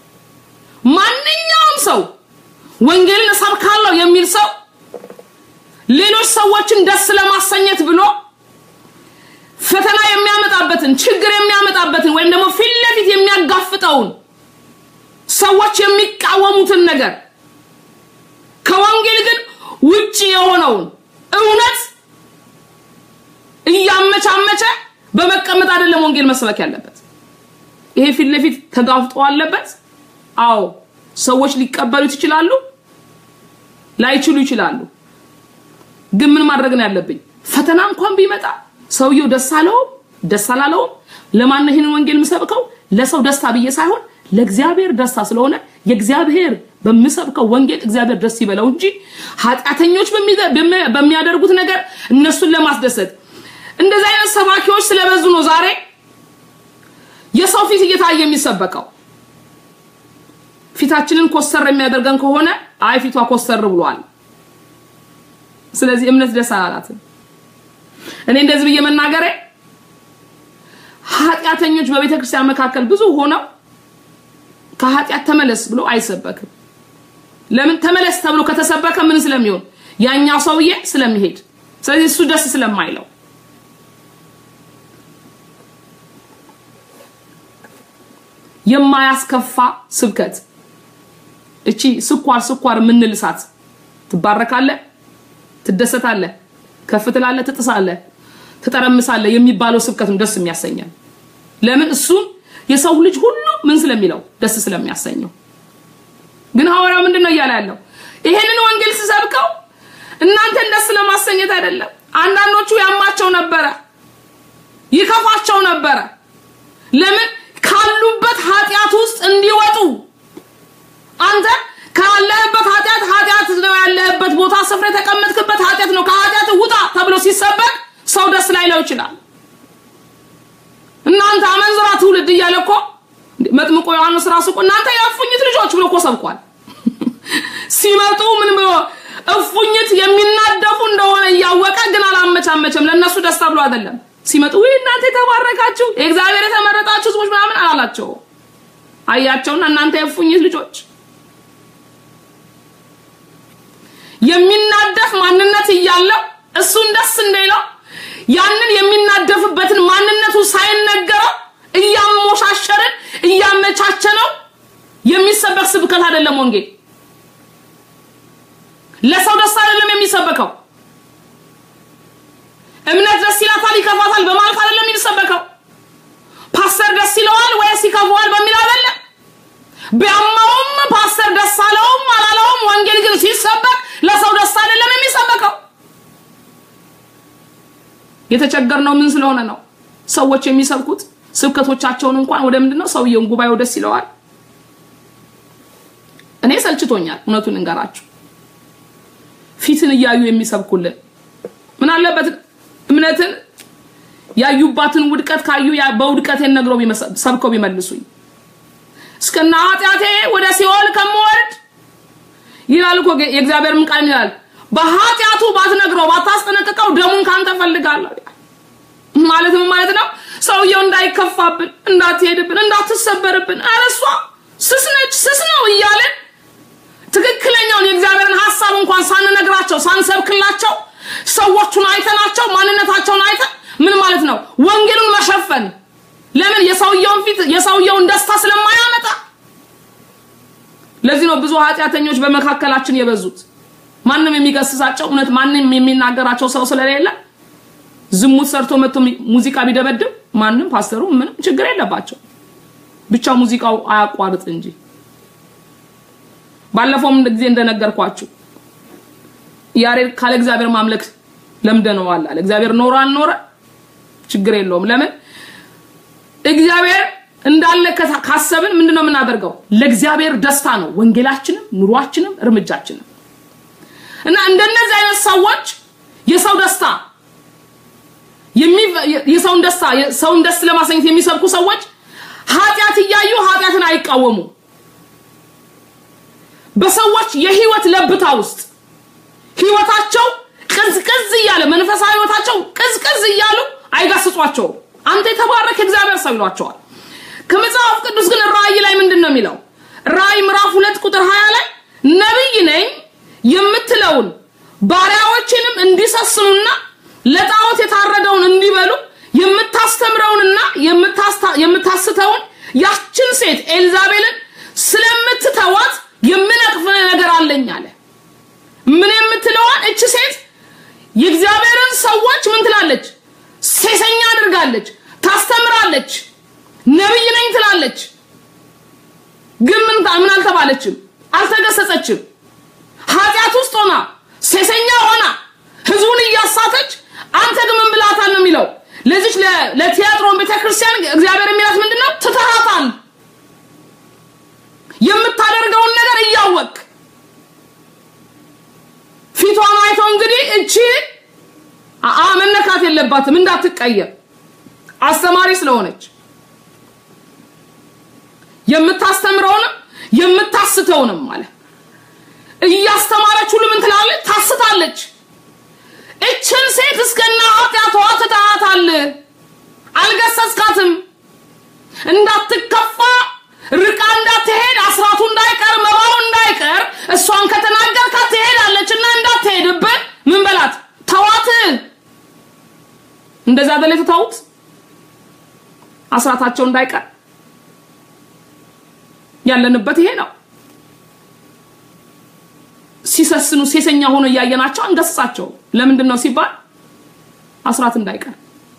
ማንኛውም ሰው ወንጌልን እሰብካለሁ የሚል ሰው ሌሎች ሰዎችን ደስ ለማሰኘት ብሎ ፈተና የሚያመጣበትን ችግር የሚያመጣበትን ወይም ደግሞ ፊት ለፊት የሚያጋፍጠውን ሰዎች የሚቃወሙትን ነገር ከወንጌል ግን ውጪ የሆነውን እውነት እያመቻመቸ በመቀመጥ አይደለም ወንጌል መስበክ ያለበት። ይሄ ፊት ለፊት ተጋፍጦ አለበት። አዎ ሰዎች ሊቀበሉት ይችላሉ፣ ላይችሉ ይችላሉ። ግን ምን ማድረግ ነው ያለብኝ? ፈተና እንኳን ቢመጣ ሰውየው ደስ አለውም ደስ አላለውም፣ ለማን ነው ይህንን ወንጌል የምሰብከው? ለሰው ደስታ ብዬ ሳይሆን ለእግዚአብሔር ደስታ ስለሆነ የእግዚአብሔር በምሰብከው ወንጌል እግዚአብሔር ደስ ይበለው እንጂ ኃጢአተኞች በሚያደርጉት ነገር እነሱን ለማስደሰት እንደዚህ አይነት ሰባኪዎች ስለበዙ ነው ዛሬ የሰው ፊት እየታየ የሚሰበከው። ፊታችንን ኮስተር የሚያደርገን ከሆነ አይ ፊቷ ኮስተር ብሏል፣ ስለዚህ እምነት ደስ አላላትም። እኔ እንደዚህ ብዬ መናገሬ ኃጢአተኞች በቤተ ክርስቲያን መካከል ብዙ ሆነው ከኃጢአት ተመለስ ብሎ አይሰበክም። ለምን ተመለስ ተብሎ ከተሰበከ ምን ስለሚሆን ያኛው ሰውዬ ስለሚሄድ፣ ስለዚህ እሱ ደስ ስለማይለው የማያስከፋ ስብከት እቺ ስኳር ስኳር የምንልሳት ትባረካለህ፣ ትደሰታለህ፣ ከፍ ትላለህ፣ ትጥሳለህ፣ ትጠረምሳለህ የሚባለው ስብከት ነው ደስ የሚያሰኘን። ለምን እሱን የሰው ልጅ ሁሉ ምን ስለሚለው ደስ ስለሚያሰኘው። ግን ሐዋርያው ምንድን ነው እያለ ያለው? ይሄንን ወንጌል ስሰብከው እናንተን ደስ ለማሰኘት አይደለም። አንዳንዶቹ ያማቸው ነበረ፣ ይከፋቸው ነበረ። ለምን ካሉበት ኃጢአት ውስጥ እንዲወጡ አንተ ካለህበት ኃጢአት ኃጢአት ነው ያለህበት ቦታ ስፍራ የተቀመጥክበት ኃጢአት ነው ከኃጢአት ውጣ ተብሎ ሲሰበክ ሰው ደስ ላይለው ይችላል። እናንተ አመንዝራ ትውልድ እያለ እኮ መጥምቆ ዮሐንስ ራሱ እኮ እናንተ የእፉኝት ልጆች ብሎ እኮ ሰብኳል። ሲመጡ ምን ብሎ እፉኝት የሚናደፉ እንደሆነ እያወቀ ግን አላመቻመቸም። ለእነሱ ደስታ ብሎ አይደለም ሲመጡ ወይ እናንተ የተባረካችሁ የእግዚአብሔር የተመረጣችሁ ህዝቦች ምናምን አላላቸው። አያቸውና እናንተ የእፉኝት ልጆች የሚናደፍ ማንነት እያለው እሱን ደስ እንደሌለው ያንን የሚናደፍበትን ማንነቱ ሳይነገረው እያሞሻሸርን እያመቻቸነው የሚሰበክ ስብከት አይደለም። ወንጌል ለሰው ደስ አይደለም የሚሰበከው። እምነት ደስ ይላታል ይከፋታል በማለት አይደለም የሚሰበከው። ፓስተር ደስ ይለዋል ወይስ ይከፋዋል በሚል አይደለም። ቢያማውም ፓስተር ደስ አለውም አላለውም፣ ወንጌል ግን ሲሰበክ ለሰው ደስ አይደለም የሚሰበከው። የተቸገርነው ምን ስለሆነ ነው? ሰዎች የሚሰብኩት ስብከቶቻቸውን እንኳን ወደ ምንድን ነው ሰውየውን ጉባኤው ደስ ይለዋል። እኔ ሰልችቶኛል፣ እውነቱን እንገራችሁ። ፊትን እያዩ የሚሰብኩልን ምን አለበት እምነትን ያዩባትን ውድቀት ካዩ በውድቀቴን ነግረው ሰብከው ቢመልሱኝ እስከና ኃጢአቴ ወደ ሲኦል ከምወርድ ይላል እኮ የእግዚአብሔርም ቃል ይላል በኃጢአቱ ባትነግረው ባታስጠነቅቀው ደሙን ካንተ ፈልጋለሁ ማለት ምን ማለት ነው? ሰውየው እንዳይከፋብን፣ እንዳትሄድብን፣ እንዳትሰበርብን፣ ኧረ እሷ ስስ ነች ስስ ነው እያለን ትክክለኛውን የእግዚአብሔርን ሀሳብ እንኳን ሳንነግራቸው ሳንሰብክላቸው ሰዎቹን አይተናቸው ማንነታቸውን አይተን ምን ማለት ነው ወንጌሉን መሸፈን ለምን የሰውየውን ፊት የሰውየውን ደስታ ስለማያመጣ ለዚህ ነው ብዙ ኃጢአተኞች በመካከላችን የበዙት ማንም የሚገስጻቸው እውነት ማንም የሚናገራቸው ሰው ስለሌለ ዝሙት ሰርቶ መጥቶ ሙዚቃ ቢደበድብ ማንም ፓስተሩ ምንም ችግር የለባቸው ብቻ ሙዚቃው አያቋርጥ እንጂ ባለፈውም ጊዜ እንደነገርኳችሁ ያሬድ ካለ እግዚአብሔር ማምለክ ለምደነዋል አለ እግዚአብሔር ኖረ አልኖረ ችግር የለውም ለምን እግዚአብሔር እንዳለ ካሰብን ምንድነው የምናደርገው ለእግዚአብሔር ደስታ ነው ወንጌላችንም ኑሯችንም እርምጃችንም እና እንደነዚህ አይነት ሰዎች የሰው ደስታ የሰውን ደስታ ሰውን ደስ ለማሰኘት የሚሰብኩ ሰዎች ኃጢአት እያዩ ኃጢአትን አይቃወሙ በሰዎች የህይወት ለብታ ውስጥ ህይወታቸው ቅዝቅዝ እያለ መንፈሳዊ ህይወታቸው ቅዝቅዝ እያሉ አይጋስጿቸውም አንተ የተባረክ እግዚአብሔር ሰው ይሏቸዋል ከመጽሐፍ ቅዱስ ግን ራእይ ላይ ምንድን ነው የሚለው ራእይ ምዕራፍ ሁለት ቁጥር ሀያ ላይ ነብይ ነኝ የምትለውን ባሪያዎችንም እንዲሰስኑና ለጣዖት የታረደውን እንዲበሉ የምታስተምረውንና የምታስተውን ያችን ሴት ኤልዛቤልን ስለምትተዋት የምነቅፍ ነገር አለኝ አለ ምን የምትለዋን እች ሴት የእግዚአብሔርን ሰዎች ምን ትላለች ሴሰኛ አድርጋለች ታስተምራለች ነብይ ነኝ ትላለች ግን ምን ምን አልተባለችም አልተገሰጸችም ኃጢአት ውስጥ ሆና ሴሰኛ ሆና ህዝቡን እያሳተች አንተ ግን ምን ብላታል ነው የሚለው ለዚች ለቲያጥሮን ቤተክርስቲያን እግዚአብሔር የሚላት ምንድነው ትተሃታል የምታደርገውን ነገር እያወቅ ፊቷን አይተው እንግዲህ እቺ አ መነካት የለባትም እንዳትቀየር አስተማሪ ስለሆነች የምታስተምረውንም የምታስተውንም ማለት እያስተማረች ሁሉ ምን ትላለች ታስታለች እችን ሴት እስከና ኃጢአቷ ትተሃታል አልገሰስካትም እንዳትከፋ ርቃ እንዳትሄድ አስራቱ እንዳይቀር መባው እንዳይቀር እሷን ከተናገርካት ትሄዳለች እና እንዳትሄድብህ ምን በላት ተዋት እንደዛ በላይ ትተውት አስራታቸው እንዳይቀር ያለንበት ይሄ ነው ሲሰስኑ ሴሰኛ ሆኖ እያየናቸው አንገስጻቸው ለምንድን ነው ሲባል አስራት እንዳይቀር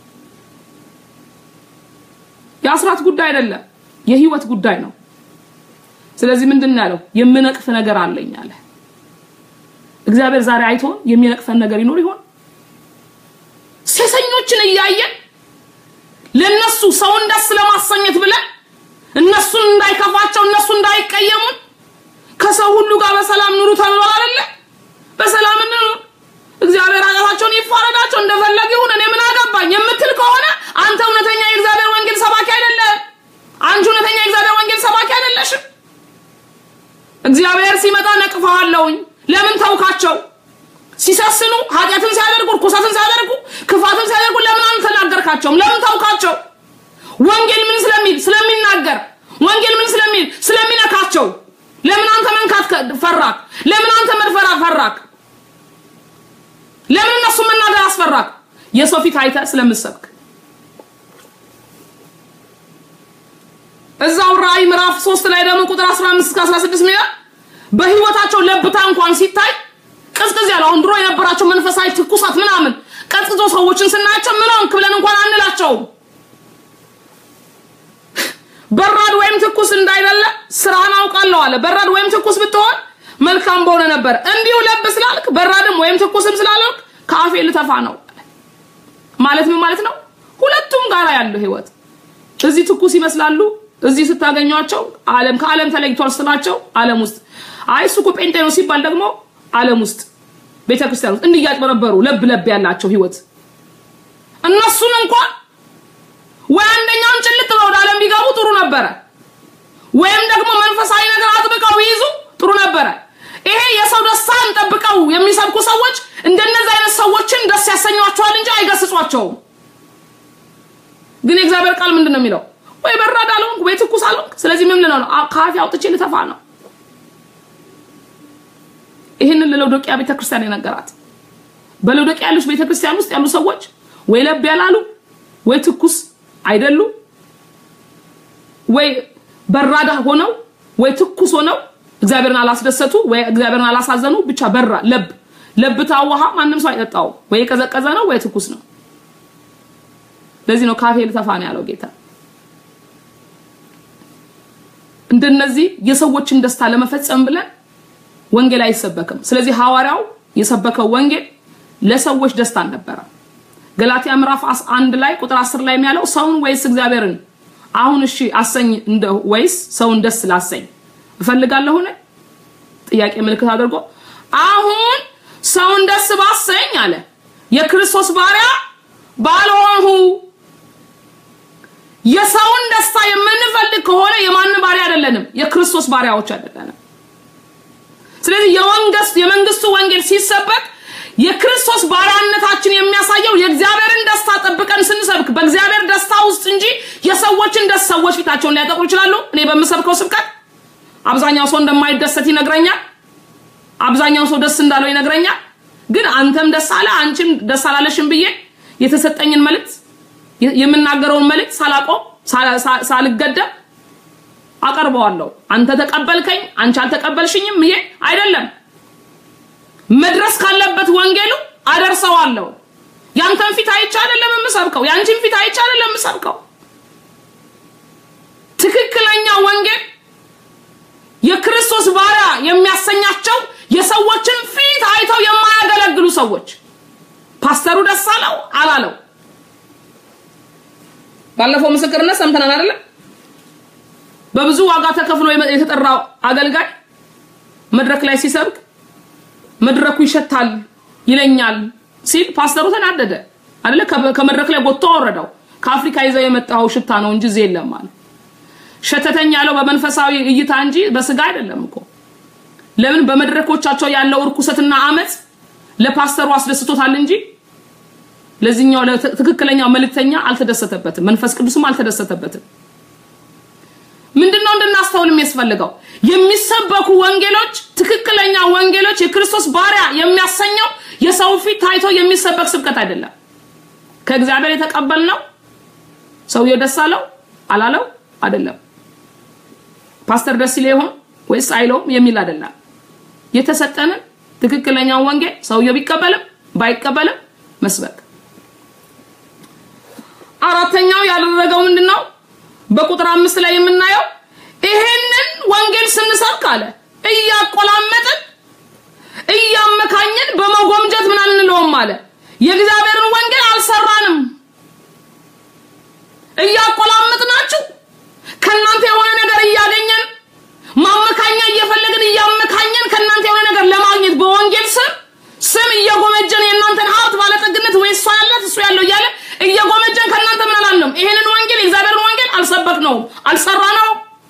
የአስራት ጉዳይ አይደለም የህይወት ጉዳይ ነው ስለዚህ ምንድን ያለው የምነቅፍ ነገር አለኝ አለ እግዚአብሔር ዛሬ አይቶን የሚነቅፈን ነገር ይኖር ይሆን ሴሰኞችን እያየን ለነሱ ሰውን ደስ ለማሰኘት ብለን እነሱን እንዳይከፋቸው እነሱ እንዳይቀየሙን ከሰው ሁሉ ጋር በሰላም ኑሩ ተብሏል አይደለ በሰላም እንኑር እግዚአብሔር ኃጢአታቸውን ይፋረዳቸው እንደፈለገ ይሁን እኔ ምን አገባኝ የምትል ከሆነ አንተ እውነተኛ የእግዚአብሔር ወንጌል ሰባኪ አይደለም አንቺ እውነተኛ የእግዚአብሔር ወንጌል ሰባኪ አይደለሽም እግዚአብሔር ሲመጣ ነቅፈሃለሁኝ ለምን ተውካቸው ሲሰስኑ ኃጢአትን ሲያደርጉ ርኩሰትን ሲያደርጉ ክፋትን ሲያደርጉ ለምን አልተናገርካቸውም ለምን ተውካቸው ወንጌል ምን ስለሚል ስለሚናገር ወንጌል ምን ስለሚል ስለሚነካቸው ለምን አንተ መንካት ፈራክ ለምን አንተ መድፈራ ፈራክ ለምን እነሱ መናገር አስፈራክ የሰው ፊት አይተ ስለምሰብክ እዛው ራእይ ምዕራፍ 3 ላይ ደግሞ ቁጥር 15 እስከ 16 ሚላ በህይወታቸው ለብታ እንኳን ሲታይ ቅዝቅዝ ያለው አሁን ድሮ የነበራቸው መንፈሳዊ ትኩሳት ምናምን ቀዝቅዞ ሰዎችን ስናያቸው ምን ሆንክ ብለን እንኳን አንላቸውም በራድ ወይም ትኩስ እንዳይደለ ስራን አውቃለሁ አለ በራድ ወይም ትኩስ ብትሆን መልካም በሆነ ነበር እንዲሁ ለብ ስላልክ በራድም ወይም ትኩስም ስላልክ ከአፌ ልተፋ ነው ማለት ምን ማለት ነው ሁለቱም ጋራ ያለው ህይወት እዚህ ትኩስ ይመስላሉ እዚህ ስታገኟቸው ዓለም ከዓለም ተለይቷል ስላቸው ዓለም ውስጥ አይ እሱ እኮ ጴንጤ ነው ሲባል ደግሞ ዓለም ውስጥ ቤተክርስቲያን ውስጥ እንዲያጭበረበሩ ለብ ለብ ያላቸው ህይወት እነሱን እንኳን ወይ አንደኛውን ጭልጥ ብለው ወደ ዓለም ቢገቡ ጥሩ ነበረ ወይም ደግሞ መንፈሳዊ ነገር አጥብቀው ቢይዙ ጥሩ ነበረ ይሄ የሰው ደስታን ጠብቀው የሚሰብኩ ሰዎች እንደነዚህ አይነት ሰዎችን ደስ ያሰኟቸዋል እንጂ አይገስጿቸውም ግን የእግዚአብሔር ቃል ምንድን ነው የሚለው? ወይ በራድ አልሆንክ ወይ ትኩስ አልሆንክ። ስለዚህ ምን ልለው ነው? ከአፌ አውጥቼ ልተፋ ነው። ይህንን ለሎዶቅያ ቤተክርስቲያን የነገራት በሎዶቅያ ያሉት ቤተክርስቲያን ውስጥ ያሉ ሰዎች ወይ ለብ ያላሉ ወይ ትኩስ አይደሉ ወይ በራዳ ሆነው ወይ ትኩስ ሆነው እግዚአብሔርን አላስደሰቱ ወይ እግዚአብሔርን አላሳዘኑ። ብቻ በራ ለብ ለብታ ውሃ ማንም ሰው አይጠጣው። ወይ የቀዘቀዘ ነው ወይ ትኩስ ነው። ለዚህ ነው ካፌ ልተፋ ነው ያለው ጌታ። እንደነዚህ የሰዎችን ደስታ ለመፈጸም ብለን ወንጌል አይሰበክም። ስለዚህ ሐዋርያው የሰበከው ወንጌል ለሰዎች ደስታ አልነበረ። ገላትያ ምዕራፍ አንድ ላይ ቁጥር 10 ላይ የሚያለው ሰውን ወይስ እግዚአብሔርን አሁን እሺ አሰኝ እንደ ወይስ ሰውን ደስ ላሰኝ እፈልጋለሁን? ጥያቄ ምልክት አድርጎ አሁን ሰውን ደስ ባሰኝ አለ የክርስቶስ ባሪያ ባልሆንሁ። የሰውን ደስታ የምንፈልግ ከሆነ የማን ባሪያ አይደለንም፣ የክርስቶስ ባሪያዎች አይደለንም። ስለዚህ የወንገስ የመንግስቱ ወንጌል ሲሰበክ የክርስቶስ ባሪያነታችን የሚያሳየው የእግዚአብሔርን ደስታ ጠብቀን ስንሰብክ በእግዚአብሔር ደስታ ውስጥ እንጂ የሰዎችን ደስ ሰዎች ፊታቸውን ሊያጠቁሩ ይችላሉ። እኔ በምሰብከው ስብከት አብዛኛው ሰው እንደማይደሰት ይነግረኛል። አብዛኛው ሰው ደስ እንዳለው ይነግረኛል። ግን አንተም ደስ አለ አንቺም ደስ አላለሽም ብዬ የተሰጠኝን መልእክት የምናገረውን መልእክት ሳላቆም ሳልገደብ አቀርበዋለሁ። አንተ ተቀበልከኝ፣ አንቺ አልተቀበልሽኝም ይሄ አይደለም። መድረስ ካለበት ወንጌሉ አደርሰዋለሁ። ያንተን ፊት አይቼ አይደለም የምሰብከው፣ ያንቺን ፊት አይቼ አይደለም የምሰብከው። ትክክለኛ ወንጌል የክርስቶስ ባሪያ የሚያሰኛቸው የሰዎችን ፊት አይተው የማያገለግሉ ሰዎች ፓስተሩ ደስ አለው አላለው። ባለፈው ምስክርነት ሰምተናል አይደለም? በብዙ ዋጋ ተከፍሎ የተጠራው አገልጋይ መድረክ ላይ ሲሰብክ መድረኩ ይሸታል ይለኛል ሲል ፓስተሩ ተናደደ አይደለ? ከመድረክ ላይ ጎትቶ አወረደው። ከአፍሪካ ይዘው የመጣው ሽታ ነው እንጂ እዚህ የለም አለ። ሸተተኝ ያለው በመንፈሳዊ እይታ እንጂ በስጋ አይደለም እኮ። ለምን በመድረኮቻቸው ያለው እርኩሰትና አመፅ ለፓስተሩ አስደስቶታል እንጂ ለዚህኛው ለትክክለኛው መልእክተኛ አልተደሰተበትም። መንፈስ ቅዱስም አልተደሰተበትም። ምንድነው እንድናስተውል የሚያስፈልገው? የሚሰበኩ ወንጌሎች ትክክለኛ ወንጌሎች የክርስቶስ ባሪያ የሚያሰኘው የሰው ፊት ታይቶ የሚሰበክ ስብከት አይደለም። ከእግዚአብሔር የተቀበልነው ሰውየው ደስ አለው አላለው አይደለም። ፓስተር ደስ ይለው ይሆን ወይስ አይለውም የሚል አይደለም። የተሰጠንን ትክክለኛውን ወንጌል ሰውየው ቢቀበልም ባይቀበልም መስበክ። አራተኛው ያደረገው ምንድነው? በቁጥር አምስት ላይ የምናየው ይሄንን ወንጌል ስንሰብክ አለ እያቆላመጥን እያመካኝን በመጎምጀት ምን አንለውም አለ የእግዚአብሔርን ወንጌል አልሰራንም። እያቆላመጥናችሁ ከእናንተ የሆነ ነገር እያገኘን ማመካኛ እየፈለግን እያመካኘን ከእናንተ የሆነ ነገር ለማግኘት በወንጌል ስም ስም እየጎመጀን የእናንተን ሀብት ባለጠግነት ወይ እሷ ያላት እሱ ያለው እያለ እየጎመጀን ከእናንተ ምን አላለም። ይሄንን ወንጌል የእግዚአብሔርን ወንጌል አልሰበክ ነው አልሰራ ነው።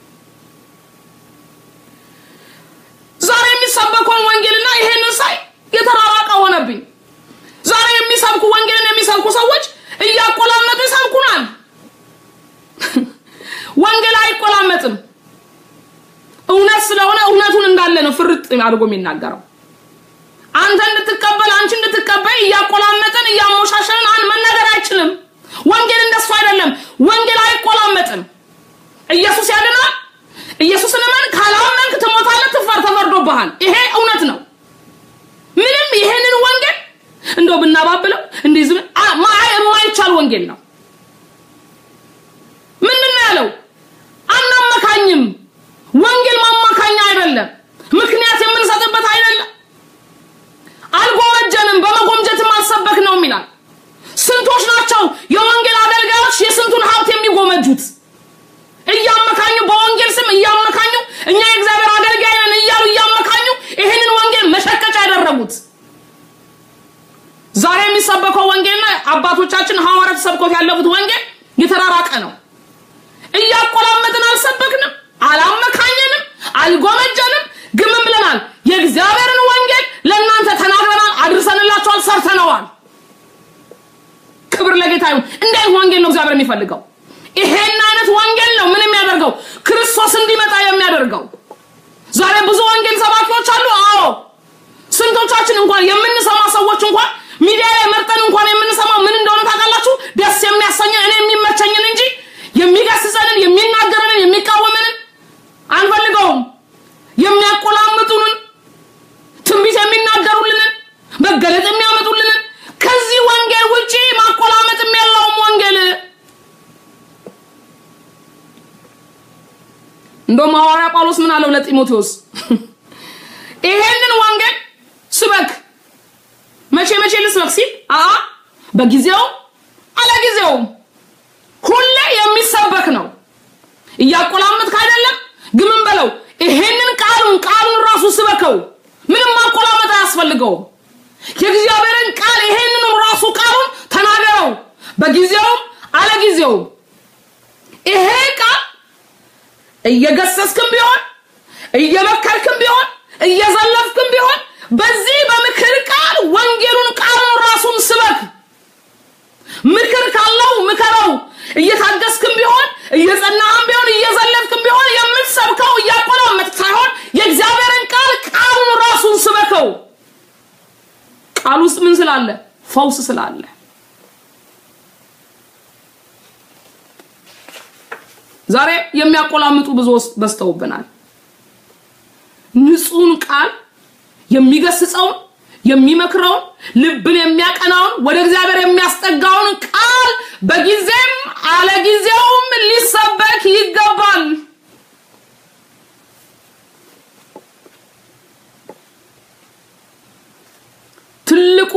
ዛሬ የሚሰበከውን ወንጌልና ይሄንን ሳይ የተራራቀ ሆነብኝ። ዛሬ የሚሰብኩ ወንጌልን የሚሰብኩ ሰዎች እያቆላመጡ ይሰብኩናል። ወንጌል አይቆላመጥም። እውነት ስለሆነ እውነቱን እንዳለ ነው ፍርጥ አድርጎ የሚናገረው። አንተ እንድትቀበል አንቺ እንድትቀበል እያቆላመጥን እያሞሻሸንን አን መናገር አይችልም። ወንጌል እንደሱ አይደለም። ወንጌል አይቆላመጥም። ኢየሱስ ያድናል። ኢየሱስን እመን፣ ካላመንክ ትሞታለህ፣ ትፈር ተፈርዶብሃል። ይሄ እውነት ነው። ምንም ይሄንን ወንጌል እንደው ብናባብለው እንዲህ ዝም የማይቻል ወንጌል ነው። ምንድን ነው ያለው? አናመካኝም። ወንጌል ማማካኛ አይደለም። ምክንያት የምንሰጥበት አይደለም። አልጎመጀንም፣ በመጎምጀትም አልሰበክ ነው ይላል። ስንቶች ናቸው የወንጌል አገልጋዮች የስንቱን ሀብት የሚጎመጁት? እያመካኙ በወንጌል ስም እያመካኙ እኛ የእግዚአብሔር አገልጋይ ነን እያሉ እያመካኙ ይህንን ወንጌል መሸቀጫ ያደረጉት። ዛሬ የሚሰበከው ወንጌልና አባቶቻችን ሐዋርያት ሰብኮት ያለፉት ወንጌል የተራራቀ ነው። እያቆላመጥን አልሰበክንም፣ አላመካኘንም፣ አልጎመጀንም፣ ግምም ብለናል። የእግዚአብሔርን ወንጌል ለእናንተ ተናግረናል፣ አድርሰንላችኋል፣ ሰርተነዋል። ክብር ለጌታ ይሁን። እንዲህ አይነት ወንጌል ነው እግዚአብሔር እግዚአብሔር የሚፈልገው። ይሄን አይነት ወንጌል ነው ምን የሚያደርገው ክርስቶስ እንዲመጣ የሚያደርገው። ዛሬ ብዙ ወንጌል ሰባኪዎች አሉ። አዎ ስንቶቻችን እንኳን የምንሰማ ሰዎች እንኳን ሚዲያ ላይ መርጠን እንኳን የምንሰማው ምን እንደሆነ ታውቃላችሁ? ደስ የሚያሰኘን እኔ የሚመቸኝን እንጂ የሚገስጸንን፣ የሚናገረንን፣ የሚቃወመንን አንፈልገውም። የሚያቆላምጡንን፣ ትንቢት የሚናገሩልንን፣ መገለጥ የሚያመጡልንን ከዚህ ወንጌል ውጪ ማቆላመጥም ያለውም ወንጌል እንደውም ሐዋርያ ጳውሎስ ምን አለው ለጢሞቴዎስ ይሄንን ወንጌል ስበክ መቼ መቼ ልስበክ ሲል አ በጊዜው አለጊዜውም ሁሌ የሚሰበክ ነው። እያቆላመጥክ አይደለም ግምን በለው ይሄንን ቃሉን ቃሉን ራሱ ስበከው። ምንም ማቆላመጥ አያስፈልገውም። የእግዚአብሔርን ቃል ይሄንን ራሱ ቃሉን ተናገረው በጊዜውም አለጊዜውም። ይሄ ቃል እየገሰስክም ቢሆን እየመከርክም ቢሆን እየዘለፍክም ቢሆን በዚህ በምክር ቃል ወንጌሉን ቃሉን ራሱን ስበክ። ምክር ካለው ምከረው። እየታገስክም ቢሆን እየጸናህም ቢሆን እየዘለፍክም ቢሆን የምትሰብከው እያቆላመጥክ ሳይሆን የእግዚአብሔርን ቃል ቃሉን ራሱን ስበከው። ቃል ውስጥ ምን ስላለ? ፈውስ ስላለ። ዛሬ የሚያቆላምጡ ብዙ በዝተውብናል። ንጹህን ቃል የሚገስጸውን የሚመክረውን ልብን የሚያቀናውን ወደ እግዚአብሔር የሚያስጠጋውን ቃል በጊዜም አለጊዜውም ሊሰበክ ይገባል። ትልቁ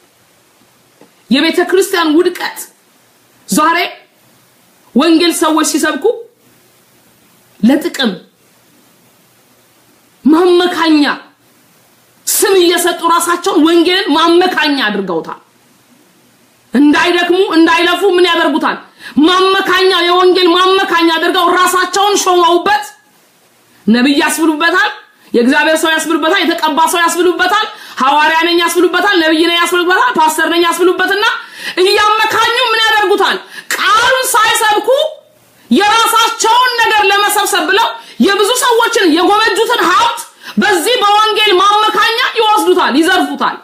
የቤተ ክርስቲያን ውድቀት ዛሬ ወንጌል ሰዎች ሲሰብኩ ለጥቅም ማመካኛ ስም እየሰጡ ራሳቸውን ወንጌልን ማመካኛ አድርገውታል። እንዳይደክሙ እንዳይለፉ ምን ያደርጉታል? ማመካኛ የወንጌል ማመካኛ አድርገው ራሳቸውን ሾመውበት ነብይ ያስብሉበታል፣ የእግዚአብሔር ሰው ያስብሉበታል፣ የተቀባ ሰው ያስብሉበታል፣ ሐዋርያ ነኝ ያስብሉበታል፣ ነብይ ነኝ ያስብሉበታል፣ ፓስተር ነኝ ያስብሉበትና እያመካኙ ምን ያደርጉታል? ቃሉን ሳይሰብኩ የራሳቸውን ነገር ለመሰብሰብ ብለው የብዙ ሰዎችን የጎመጁትን ሀብት በዚህ በወንጌል ማመካኛ ይወስዱታል፣ ይዘርፉታል።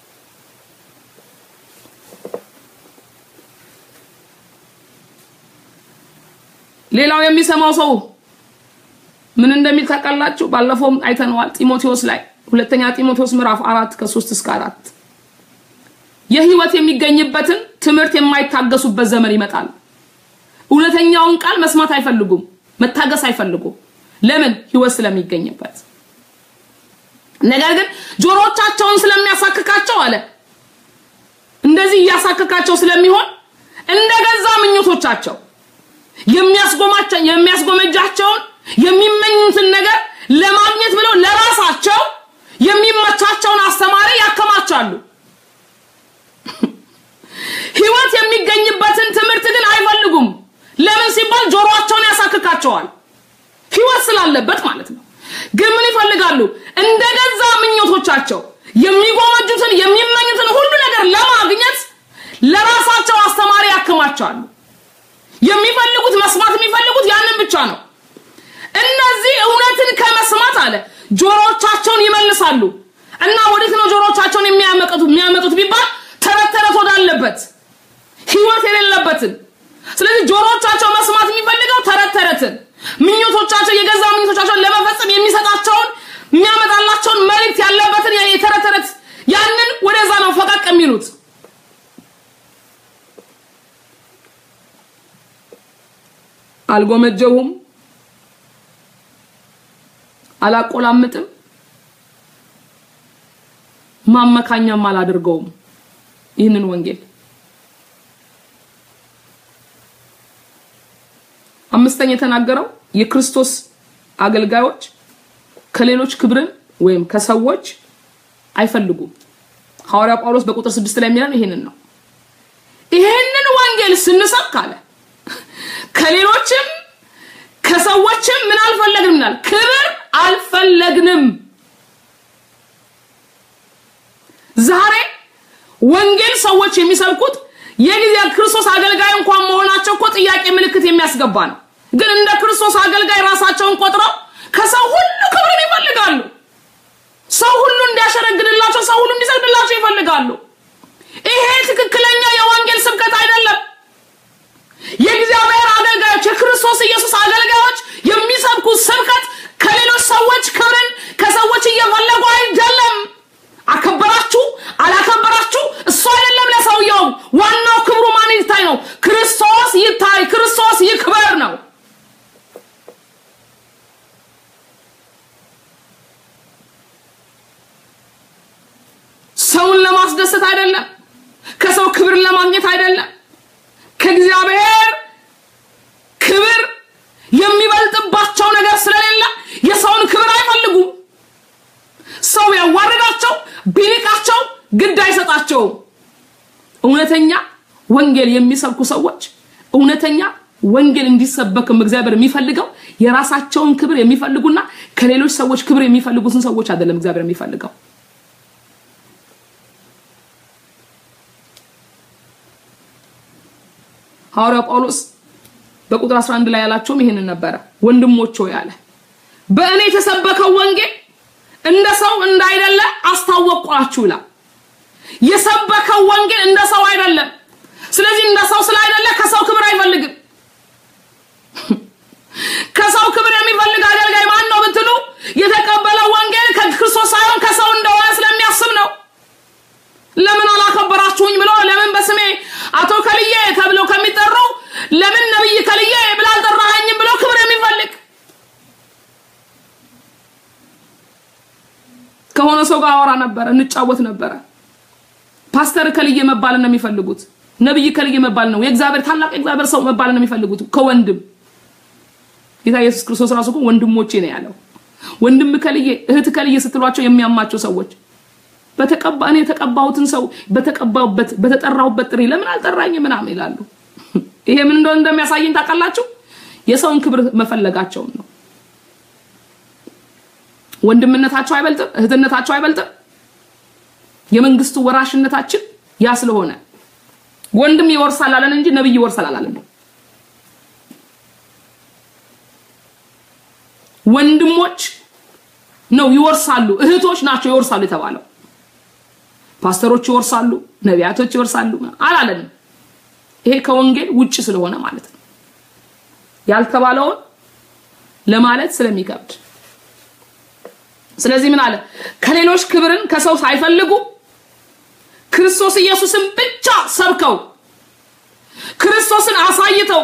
ሌላው የሚሰማው ሰው ምን እንደሚል ታውቃላችሁ? ባለፈውም አይተነዋል። ጢሞቴዎስ ላይ ሁለተኛ ጢሞቴዎስ ምዕራፍ አራት ከሶስት እስከ አራት የህይወት የሚገኝበትን ትምህርት የማይታገሱበት ዘመን ይመጣል። እውነተኛውን ቃል መስማት አይፈልጉም፣ መታገስ አይፈልጉም። ለምን? ህይወት ስለሚገኝበት። ነገር ግን ጆሮቻቸውን ስለሚያሳክካቸው አለ እንደዚህ እያሳክካቸው ስለሚሆን እንደገዛ ምኞቶቻቸው የሚያስጎማቸው የሚያስጎመጃቸውን የሚመኙትን ነገር ለማግኘት ብለው ለራሳቸው የሚመቻቸውን አስተማሪ ያከማቻሉ። ህይወት የሚገኝበትን ትምህርት ግን አይፈልጉም። ለምን ሲባል ጆሮአቸውን ያሳክካቸዋል። ህይወት ስላለበት ማለት ነው። ግን ምን ይፈልጋሉ? እንደገዛ ምኞቶቻቸው የሚጎመጁትን የሚመኙትን ሁሉ ነገር ለማግኘት ለራሳቸው አስተማሪ ያከማቻሉ። የሚፈልጉት መስማት የሚፈልጉት ያንን ብቻ ነው። እነዚህ እውነትን ከመስማት አለ ጆሮቻቸውን ይመልሳሉ እና ወዴት ነው ጆሮቻቸውን የሚያመጡት የሚያመጡት ቢባል ተረት ተረት ወዳለበት ህይወት የሌለበትን። ስለዚህ ጆሮቻቸው መስማት የሚፈልገው ተረት ተረትን ምኞቶቻቸው የገዛ ምኞቶቻቸውን ለመፈጸም የሚሰጣቸውን የሚያመጣላቸውን መልእክት ያለበትን የተረት ተረት ያንን ወደዛ ነው ፈቀቅ የሚሉት። አልጎመጀውም፣ አላቆላምጥም፣ ማመካኛም አላደርገውም ይህንን ወንጌል። አምስተኛ የተናገረው የክርስቶስ አገልጋዮች ከሌሎች ክብርን ወይም ከሰዎች አይፈልጉም። ሐዋርያ ጳውሎስ በቁጥር ስድስት ላይ የሚለን ይሄንን ነው። ይሄንን ወንጌል ስንሰብክ አለ ከሌሎችም ከሰዎችም ምን አልፈለግንም ይላል፣ ክብር አልፈለግንም። ዛሬ ወንጌል ሰዎች የሚሰብኩት የጊዜ ክርስቶስ አገልጋይ እንኳን መሆናቸው እኮ ጥያቄ ምልክት የሚያስገባ ነው። ግን እንደ ክርስቶስ አገልጋይ ራሳቸውን ቆጥረው ከሰው ሁሉ ክብርን ይፈልጋሉ። ሰው ሁሉ እንዲያሸረግድላቸው፣ ሰው ሁሉ እንዲሰግድላቸው ይፈልጋሉ። ይሄ ትክክለኛ የወንጌል ስብከት አይደለም። የእግዚአብሔር አገልጋዮች የክርስቶስ ኢየሱስ አገልጋዮች የሚሰብኩት ስብከት ከሌሎች ሰዎች ክብርን ከሰዎች እየፈለጉ አይደለም። አከበራችሁ አላከበራችሁ እሱ አይደለም ለሰውየው ዋናው ክብሩ ማን ይታይ ነው። ክርስቶስ ይታይ፣ ክርስቶስ ይክበር ነው። ሰውን ለማስደሰት አይደለም። ከሰው ክብርን ለማግኘት አይደለም። ከእግዚአብሔር ክብር የሚበልጥባቸው ነገር ስለሌለ የሰውን ክብር አይፈልጉም። ሰው ያዋርዳቸው ቢንቃቸው ግድ አይሰጣቸውም። እውነተኛ ወንጌል የሚሰብኩ ሰዎች እውነተኛ ወንጌል እንዲሰበክም እግዚአብሔር የሚፈልገው የራሳቸውን ክብር የሚፈልጉና ከሌሎች ሰዎች ክብር የሚፈልጉትን ሰዎች አይደለም እግዚአብሔር የሚፈልገው። ሐዋርያው ጳውሎስ በቁጥር 11 ላይ ያላቸውም ይሄንን ነበረ። ወንድሞች ሆይ አለ በእኔ የተሰበከው ወንጌል እንደ ሰው እንዳይደለ አስታወቅኳችሁ ይላል። የሰበከው ወንጌል እንደ ሰው አይደለም። ስለዚህ እንደ ሰው ስላይደለ ከሰው ክብር አይፈልግም። ከሰው ክብር የሚፈልግ አገልጋይ ማን ነው ብትሉ የተቀበለው ወንጌል ከክርስቶስ ሳይሆን ከሰው እንደሆነ ስለሚያስብ ነው። ለምን አላከበራችሁኝ ብሎ ለምን በስሜ አቶ ከልዬ ተብለው ከሚጠሩ ለምን ነብይ ከልዬ ብላ አልጠራኸኝም ብሎ ክብር የሚፈልግ ከሆነ ሰው ጋር አወራ ነበረ፣ እንጫወት ነበረ። ፓስተር ከልዬ መባል ነው የሚፈልጉት። ነብይ ከልዬ መባል ነው የእግዚአብሔር ታላቅ የእግዚአብሔር ሰው መባል ነው የሚፈልጉት ከወንድም ጌታ ኢየሱስ ክርስቶስ ራሱ እኮ ወንድሞቼ ነው ያለው። ወንድም ከልዬ እህት ከልዬ ስትሏቸው የሚያማቸው ሰዎች በተቀባ እኔ የተቀባሁትን ሰው በተቀባሁበት በተጠራሁበት ጥሪ ለምን አልጠራኝ ምናምን ይላሉ። ይሄ ምን እንደሆነ እንደሚያሳየኝ ታውቃላችሁ? የሰውን ክብር መፈለጋቸውን ነው። ወንድምነታቸው አይበልጥም፣ እህትነታቸው አይበልጥም። የመንግስቱ ወራሽነታችን ያ ስለሆነ ወንድም ይወርሳል አለን እንጂ ነብይ ይወርሳል አላለም። ወንድሞች ነው ይወርሳሉ፣ እህቶች ናቸው ይወርሳሉ የተባለው። ፓስተሮች ይወርሳሉ፣ ነቢያቶች ይወርሳሉ አላለንም። ይሄ ከወንጌል ውጭ ስለሆነ ማለት ነው። ያልተባለውን ለማለት ስለሚከብድ ስለዚህ ምን አለ? ከሌሎች ክብርን ከሰው ሳይፈልጉ ክርስቶስ ኢየሱስን ብቻ ሰብከው ክርስቶስን አሳይተው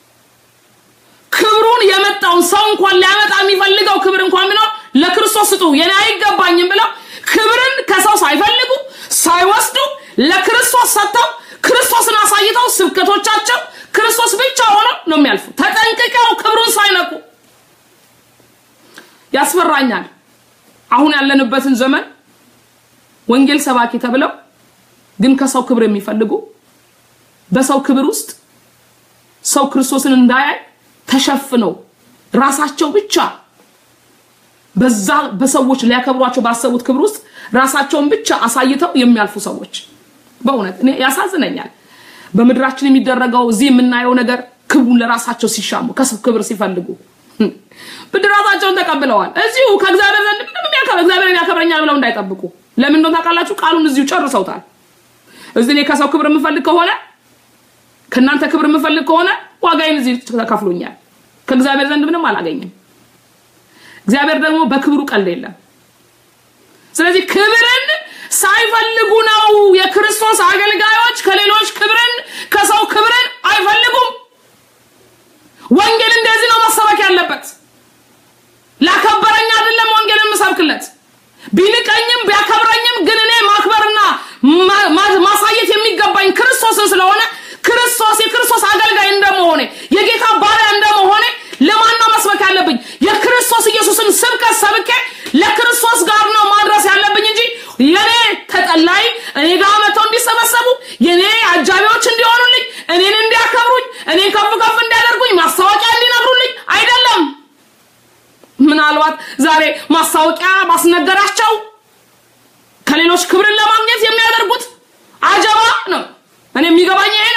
ክብሩን የመጣውን ሰው እንኳን ሊያመጣ የሚፈልገው ክብር እንኳን ቢኖር ለክርስቶስ ስጡ የኔ አይገባኝም ብለው ክብርን ከሰው ሳይፈልጉ ሳይወስዱ ለክርስቶስ ሰጥተው ክርስቶስን አሳይተው ስብከቶቻቸው ክርስቶስ ብቻ ሆኖ ነው የሚያልፉ። ተጠንቅቀው ክብሩን ሳይነቁ ያስፈራኛል። አሁን ያለንበትን ዘመን ወንጌል ሰባኪ ተብለው ግን ከሰው ክብር የሚፈልጉ በሰው ክብር ውስጥ ሰው ክርስቶስን እንዳያይ ተሸፍነው ራሳቸው ብቻ በዛ በሰዎች ሊያከብሯቸው ባሰቡት ክብር ውስጥ ራሳቸውን ብቻ አሳይተው የሚያልፉ ሰዎች በእውነት እኔ ያሳዝነኛል። በምድራችን የሚደረገው እዚህ የምናየው ነገር ክብሩን ለራሳቸው ሲሻሙ ከሰው ክብር ሲፈልጉ ብድራታቸውን ተቀብለዋል። እዚሁ ከእግዚአብሔር ዘንድ ምንም የሚያከብር እግዚአብሔር ያከብረኛል ብለው እንዳይጠብቁ ለምን እንደሆነ ታውቃላችሁ? ቃሉን እዚሁ ጨርሰውታል። እዚህ እኔ ከሰው ክብር የምፈልግ ከሆነ ከእናንተ ክብር የምፈልግ ከሆነ ዋጋዬን እዚህ ተከፍሎኛል። ከእግዚአብሔር ዘንድ ምንም አላገኝም። እግዚአብሔር ደግሞ በክብሩ ቀልድ የለም። ስለዚህ ክብርን ሳይፈልጉ ነው የክርስቶስ አገልጋዮች ከሌሎች ክብርን ከሰው ክብርን አይፈልጉም። ወንጌል እንደዚህ ነው መሰበክ ያለበት። ላከበረኝ አይደለም ወንጌል የምሰብክለት ቢንቀኝም ቢያከብረኝም ግን እኔ ማክበርና ማሳየት የሚገባኝ ክርስቶስን ስለሆነ ክርስቶስ የክርስቶስ አገልጋይ እንደመሆኔ የጌታ ባሪያ እንደመሆኔ ለማን ነው መስበክ ያለብኝ? የክርስቶስ ኢየሱስን ስብከት ሰብኬ ለክርስቶስ ጋር ነው ማድረስ ያለብኝ እንጂ የኔ ተጠላይ እኔ ጋር መጥተው እንዲሰበሰቡ የኔ አጃቢዎች እንዲሆኑልኝ እኔን እንዲያከብሩኝ እኔን ከፍ ከፍ እንዲያደርጉኝ ማስታወቂያ እንዲነግሩልኝ አይደለም። ምናልባት ዛሬ ማስታወቂያ ማስነገራቸው ከሌሎች ክብርን ለማግኘት የሚያደርጉት አጀባ ነው። እኔ የሚገባኝ ይሄ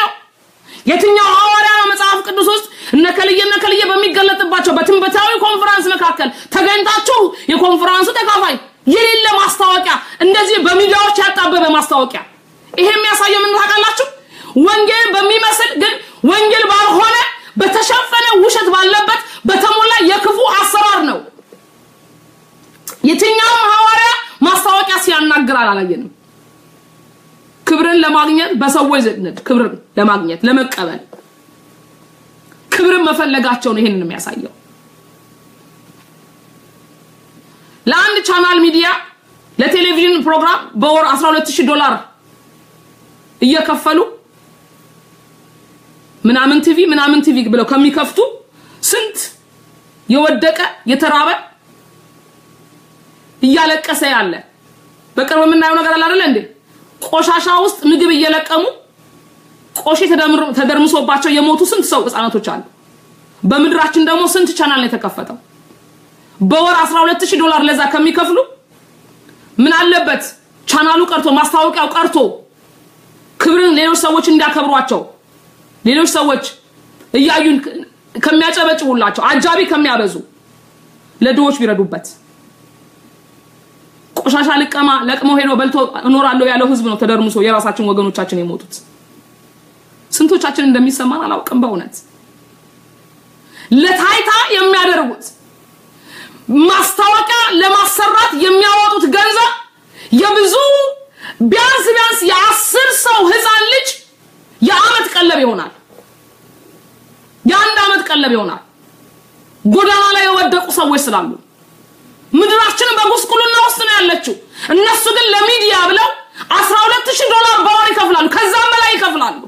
የትኛው ሐዋርያ ነው መጽሐፍ ቅዱስ ውስጥ እነከልየ እነከልየ በሚገለጥባቸው በትንበታዊ ኮንፈረንስ መካከል ተገኝታችሁ የኮንፈረንሱ ተካፋይ የሌለ ማስታወቂያ እንደዚህ በሚዲያዎች ያጣበበ ማስታወቂያ ይሄ የሚያሳየው ምን ታውቃላችሁ? ወንጌል በሚመስል ግን ወንጌል ባልሆነ በተሸፈነ ውሸት ባለበት በተሞላ የክፉ አሰራር ነው። የትኛውም ሐዋርያ ማስታወቂያ ሲያናግር አላየንም። ክብርን ለማግኘት በሰዎች ዘንድ ክብርን ለማግኘት ለመቀበል ክብርን መፈለጋቸው ነው ይሄንን የሚያሳየው። ለአንድ ቻናል ሚዲያ ለቴሌቪዥን ፕሮግራም በወር 12000 ዶላር እየከፈሉ ምናምን ቲቪ ምናምን ቲቪ ብለው ከሚከፍቱ ስንት የወደቀ የተራበ እያለቀሰ ያለ በቅርብ የምናየው ነገር አለ አይደለ እንዴ? ቆሻሻ ውስጥ ምግብ እየለቀሙ ቆሼ ተደርምሶባቸው የሞቱ ስንት ሰው ህፃናቶች አሉ። በምድራችን ደግሞ ስንት ቻናል ነው የተከፈተው? በወር 12000 ዶላር ለዛ ከሚከፍሉ ምን አለበት ቻናሉ ቀርቶ ማስታወቂያው ቀርቶ ክብርን ሌሎች ሰዎች እንዲያከብሯቸው ሌሎች ሰዎች እያዩን ከሚያጨበጭቡላቸው አጃቢ ከሚያበዙ ለድሆች ቢረዱበት። ቆሻሻ ልቀማ ለቅሞ ሄዶ በልቶ እኖራለሁ ያለው ህዝብ ነው ተደርምሶ የራሳችን ወገኖቻችን የሞቱት። ስንቶቻችን እንደሚሰማን አላውቅም። በእውነት ለታይታ የሚያደርጉት ማስታወቂያ ለማሰራት የሚያወጡት ገንዘብ የብዙ ቢያንስ ቢያንስ የአስር ሰው ህፃን ልጅ የአመት ቀለብ ይሆናል። የአንድ አመት ቀለብ ይሆናል። ጎዳና ላይ የወደቁ ሰዎች ስላሉ ምድራችንን በጉስቁልና ውስጥ ነው ያለችው። እነሱ ግን ለሚዲያ ብለው 12000 ዶላር በወር ይከፍላሉ፣ ከዛም በላይ ይከፍላሉ።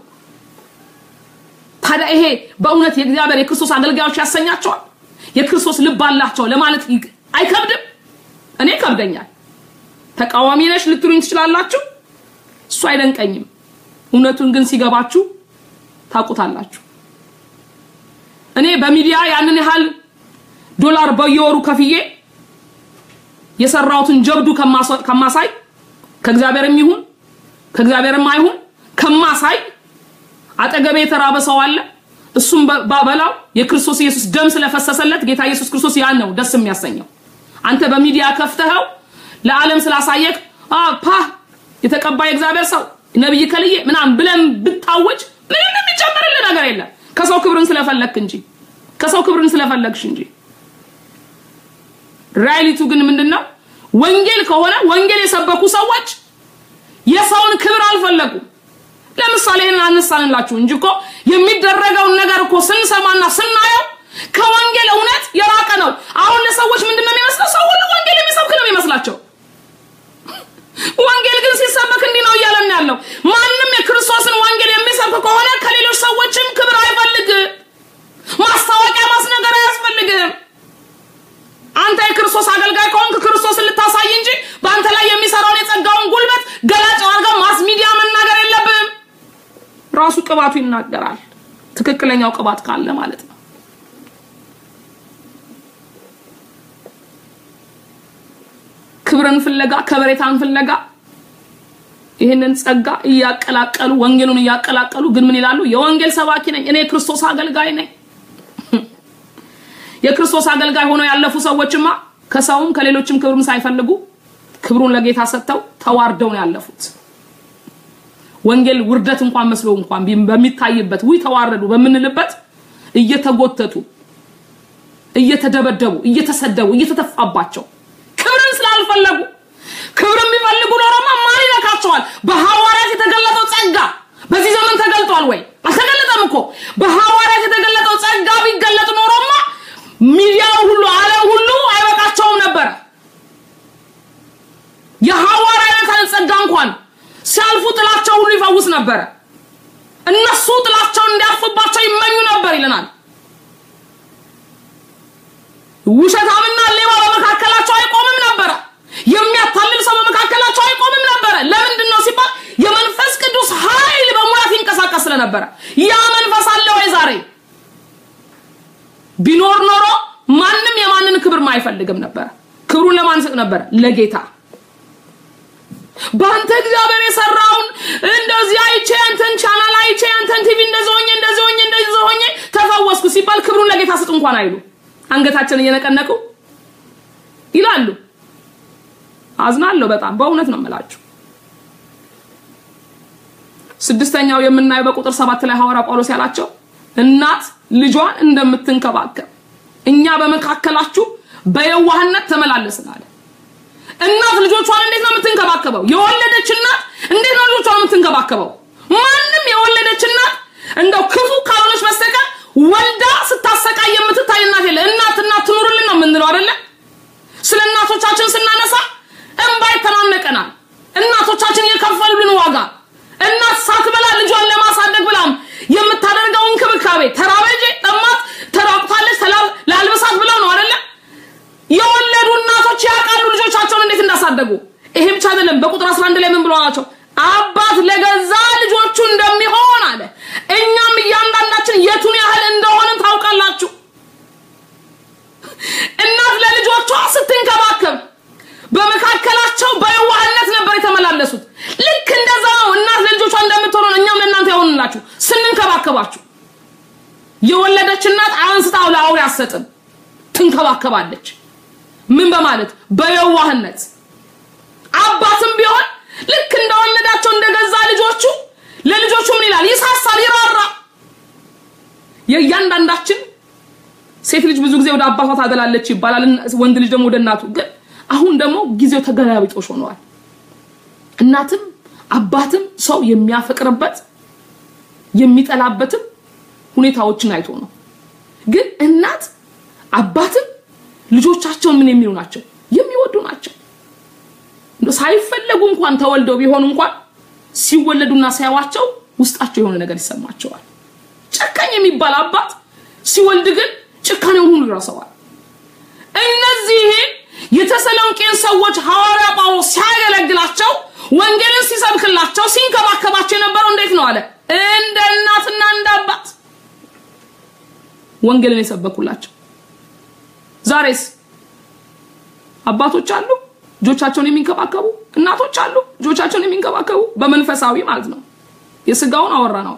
ታዲያ ይሄ በእውነት የእግዚአብሔር የክርስቶስ አገልጋዮች ያሰኛቸዋል? የክርስቶስ ልብ አላቸው ለማለት አይከብድም? እኔ ይከብደኛል። ተቃዋሚ ነሽ ልትሉኝ ትችላላችሁ። እሱ አይደንቀኝም። እውነቱን ግን ሲገባችሁ ታውቁታላችሁ። እኔ በሚዲያ ያንን ያህል ዶላር በየወሩ ከፍዬ የሰራሁትን ጀብዱ ከማሳይ ከእግዚአብሔርም ይሁን ከእግዚአብሔርም አይሁን ከማሳይ አጠገቤ የተራበ ሰው አለ። እሱም ባበላው የክርስቶስ ኢየሱስ ደም ስለፈሰሰለት ጌታ ኢየሱስ ክርስቶስ ያን ነው ደስ የሚያሰኘው። አንተ በሚዲያ ከፍተኸው ለዓለም ስላሳየክ ፓ የተቀባ የእግዚአብሔር ሰው ነብይ ከልዬ ምናምን ብለን ብታወጅ ምንም የሚጨምርልህ ነገር የለም። ከሰው ክብርን ስለፈለግክ እንጂ ከሰው ክብርን ስለፈለግሽ እንጂ ራይሊቱ ግን ምንድነው? ወንጌል ከሆነ ወንጌል የሰበኩ ሰዎች የሰውን ክብር አልፈለጉም። ለምሳሌ ይሄን አነሳንላችሁ እንጂ እኮ የሚደረገውን ነገር እኮ ስንሰማና ስናየው ከወንጌል እውነት የራቀ ነው። አሁን ለሰዎች ምንድነው የሚመስለው? ሰው ሁሉ ወንጌል የሚሰብክ ነው የሚመስላቸው። ወንጌል ግን ሲሰበክ እንዲህ ነው እያለን ያለው። ማንም የክርስቶስን ወንጌል የሚሰብክ ከሆነ ከሌሎች ሰዎችም ክብር አይፈልግም። ማስታወቂያ ማስነገር አያስፈልግም። አንተ የክርስቶስ አገልጋይ ከሆንክ ክርስቶስን ልታሳይ እንጂ በአንተ ላይ የሚሰራውን የጸጋውን ጉልበት ገላጭ አድርገው ማስ ሚዲያ መናገር የለብም። ራሱ ቅባቱ ይናገራል። ትክክለኛው ቅባት ካለ ማለት ነው። ክብርን ፍለጋ ከበሬታን ፍለጋ ይህንን ጸጋ እያቀላቀሉ ወንጌሉን እያቀላቀሉ ግን ምን ይላሉ? የወንጌል ሰባኪ ነኝ እኔ የክርስቶስ አገልጋይ ነኝ። የክርስቶስ አገልጋይ ሆነው ያለፉ ሰዎችማ ከሰውም ከሌሎችም ክብርም ሳይፈልጉ ክብሩን ለጌታ ሰጥተው ተዋርደው ነው ያለፉት። ወንጌል ውርደት እንኳን መስሎ እንኳን በሚታይበት ውይ ተዋረዱ በምንልበት እየተጎተቱ እየተደበደቡ እየተሰደቡ እየተተፋባቸው ክብርን ስላልፈለጉ ክብር የሚፈልጉ ኖሮማ ማን ይነካቸዋል? በሐዋርያት የተገለጠው ጸጋ በዚህ ዘመን ተገልጧል ወይ? አልተገለጠም እኮ። በሐዋርያት የተገለጠው ጸጋ ቢገለጥ ኖሮማ ሚዲያው ሁሉ ዓለም ሁሉ አይበቃቸውም ነበረ። የሐዋርያትን ጸጋ እንኳን ሲያልፉ ጥላቸው ሁሉ ይፈውስ ነበረ። እነሱ ጥላቸውን እንዲያርፍባቸው ይመኙ ነበር ይለናል። ውሸታምና ሌባ በመካከላቸው አይቆምም ነበረ። የሚያታልል ሰው በመካከላቸው አይቆምም ነበረ። ለምንድን ነው ሲባል የመንፈስ ቅዱስ ኃይል በሙላት ይንቀሳቀስ ስለነበረ። ያ መንፈስ አለ ወይ ዛሬ? ቢኖር ኖሮ ማንም የማንን ክብር አይፈልግም ነበረ። ክብሩን ለማን ሰጥ ነበረ? ለጌታ። በአንተ እግዚአብሔር የሰራውን እንደዚህ አይቼ አንተን ቻናል አይቼ አንተን ቲቪ እንደዚህ ሆኜ እንደዚህ እንኳን አይሉ አንገታችንን እየነቀነቁ ይላሉ። አዝናለሁ በጣም በእውነት ነው የምላችሁ። ስድስተኛው የምናየው በቁጥር ሰባት ላይ ሐዋርያ ጳውሎስ ያላቸው እናት ልጇን እንደምትንከባከብ እኛ በመካከላችሁ በየዋህነት ተመላለስን አለ። እናት ልጆቿን እንዴት ነው የምትንከባከበው? የወለደች እናት እንዴት ነው ልጆቿን የምትንከባከበው? ማንም የወለደች እናት እንደው ክፉ ካልሆነች በስተቀር ወልዳ ስታሰቃይ የምትታይ እናት የለ። እናት እናት ትኑርልን ነው የምንለው አይደለ? ስለ እናቶቻችን ስናነሳ እንባ ይተናነቀናል። እናቶቻችን የከፈሉልን ዋጋ እናት ሳትበላ ልጇን ለማሳደግ ብላም የምታደርገው እንክብካቤ ተራበጄ ጠማት ተራቁታለች ላልብሳት ብለው ነው አይደለ? የወለዱ እናቶች ያውቃሉ ልጆቻቸውን እንዴት እንዳሳደጉ። ይሄ ብቻ አይደለም። በቁጥር 11 ላይ ምን ብሎ አላቸው? አባት ለገዛ ልጆቹ እንደሚሆን አለ። እኛም እያንዳንዳችን የቱን ያህል እንደሆንን ታውቃላችሁ። እናት ለልጆቿ ስትንከባከብ በመካከላቸው በየዋህነት ነበር የተመላለሱት። ልክ እንደዛ ነው እናት ለልጆቿ እንደምትሆነው እኛም ለእናንተ የሆንላችሁ ስንንከባከባችሁ። የወለደች እናት አንስታው ለአውሬ አትሰጥም፣ ትንከባከባለች። ምን በማለት በየዋህነት አባትም ቢሆን ልክ እንደወለዳቸው እንደገዛ ልጆቹ ለልጆቹ ምን ይላል? ይሳሳል፣ ይራራ። የእያንዳንዳችን ሴት ልጅ ብዙ ጊዜ ወደ አባቷ ታደላለች ይባላል፣ ወንድ ልጅ ደግሞ ወደ እናቱ። ግን አሁን ደግሞ ጊዜው ተገላቢጦሽ ሆነዋል። እናትም አባትም ሰው የሚያፈቅርበት የሚጠላበትም ሁኔታዎችን አይቶ ነው። ግን እናት አባትም ልጆቻቸውን ምን የሚሉ ናቸው? የሚወዱ ናቸው። ሳይፈለጉ እንኳን ተወልደው ቢሆኑ እንኳን ሲወለዱና ሲያዋቸው ውስጣቸው የሆነ ነገር ይሰማቸዋል። ጨካኝ የሚባል አባት ሲወልድ ግን ጭካኔውን ሁሉ ይረሰዋል። እነዚህን የተሰሎንቄን ሰዎች ሐዋርያ ጳውሎስ ሲያገለግላቸው ወንጌልን ሲሰብክላቸው ሲንከባከባቸው የነበረው እንዴት ነው አለ? እንደ እናትና እንደ አባት ወንጌልን የሰበኩላቸው። ዛሬስ አባቶች አሉ ልጆቻቸውን የሚንከባከቡ፣ እናቶች አሉ ልጆቻቸውን የሚንከባከቡ በመንፈሳዊ ማለት ነው። የስጋውን አወራ ነው።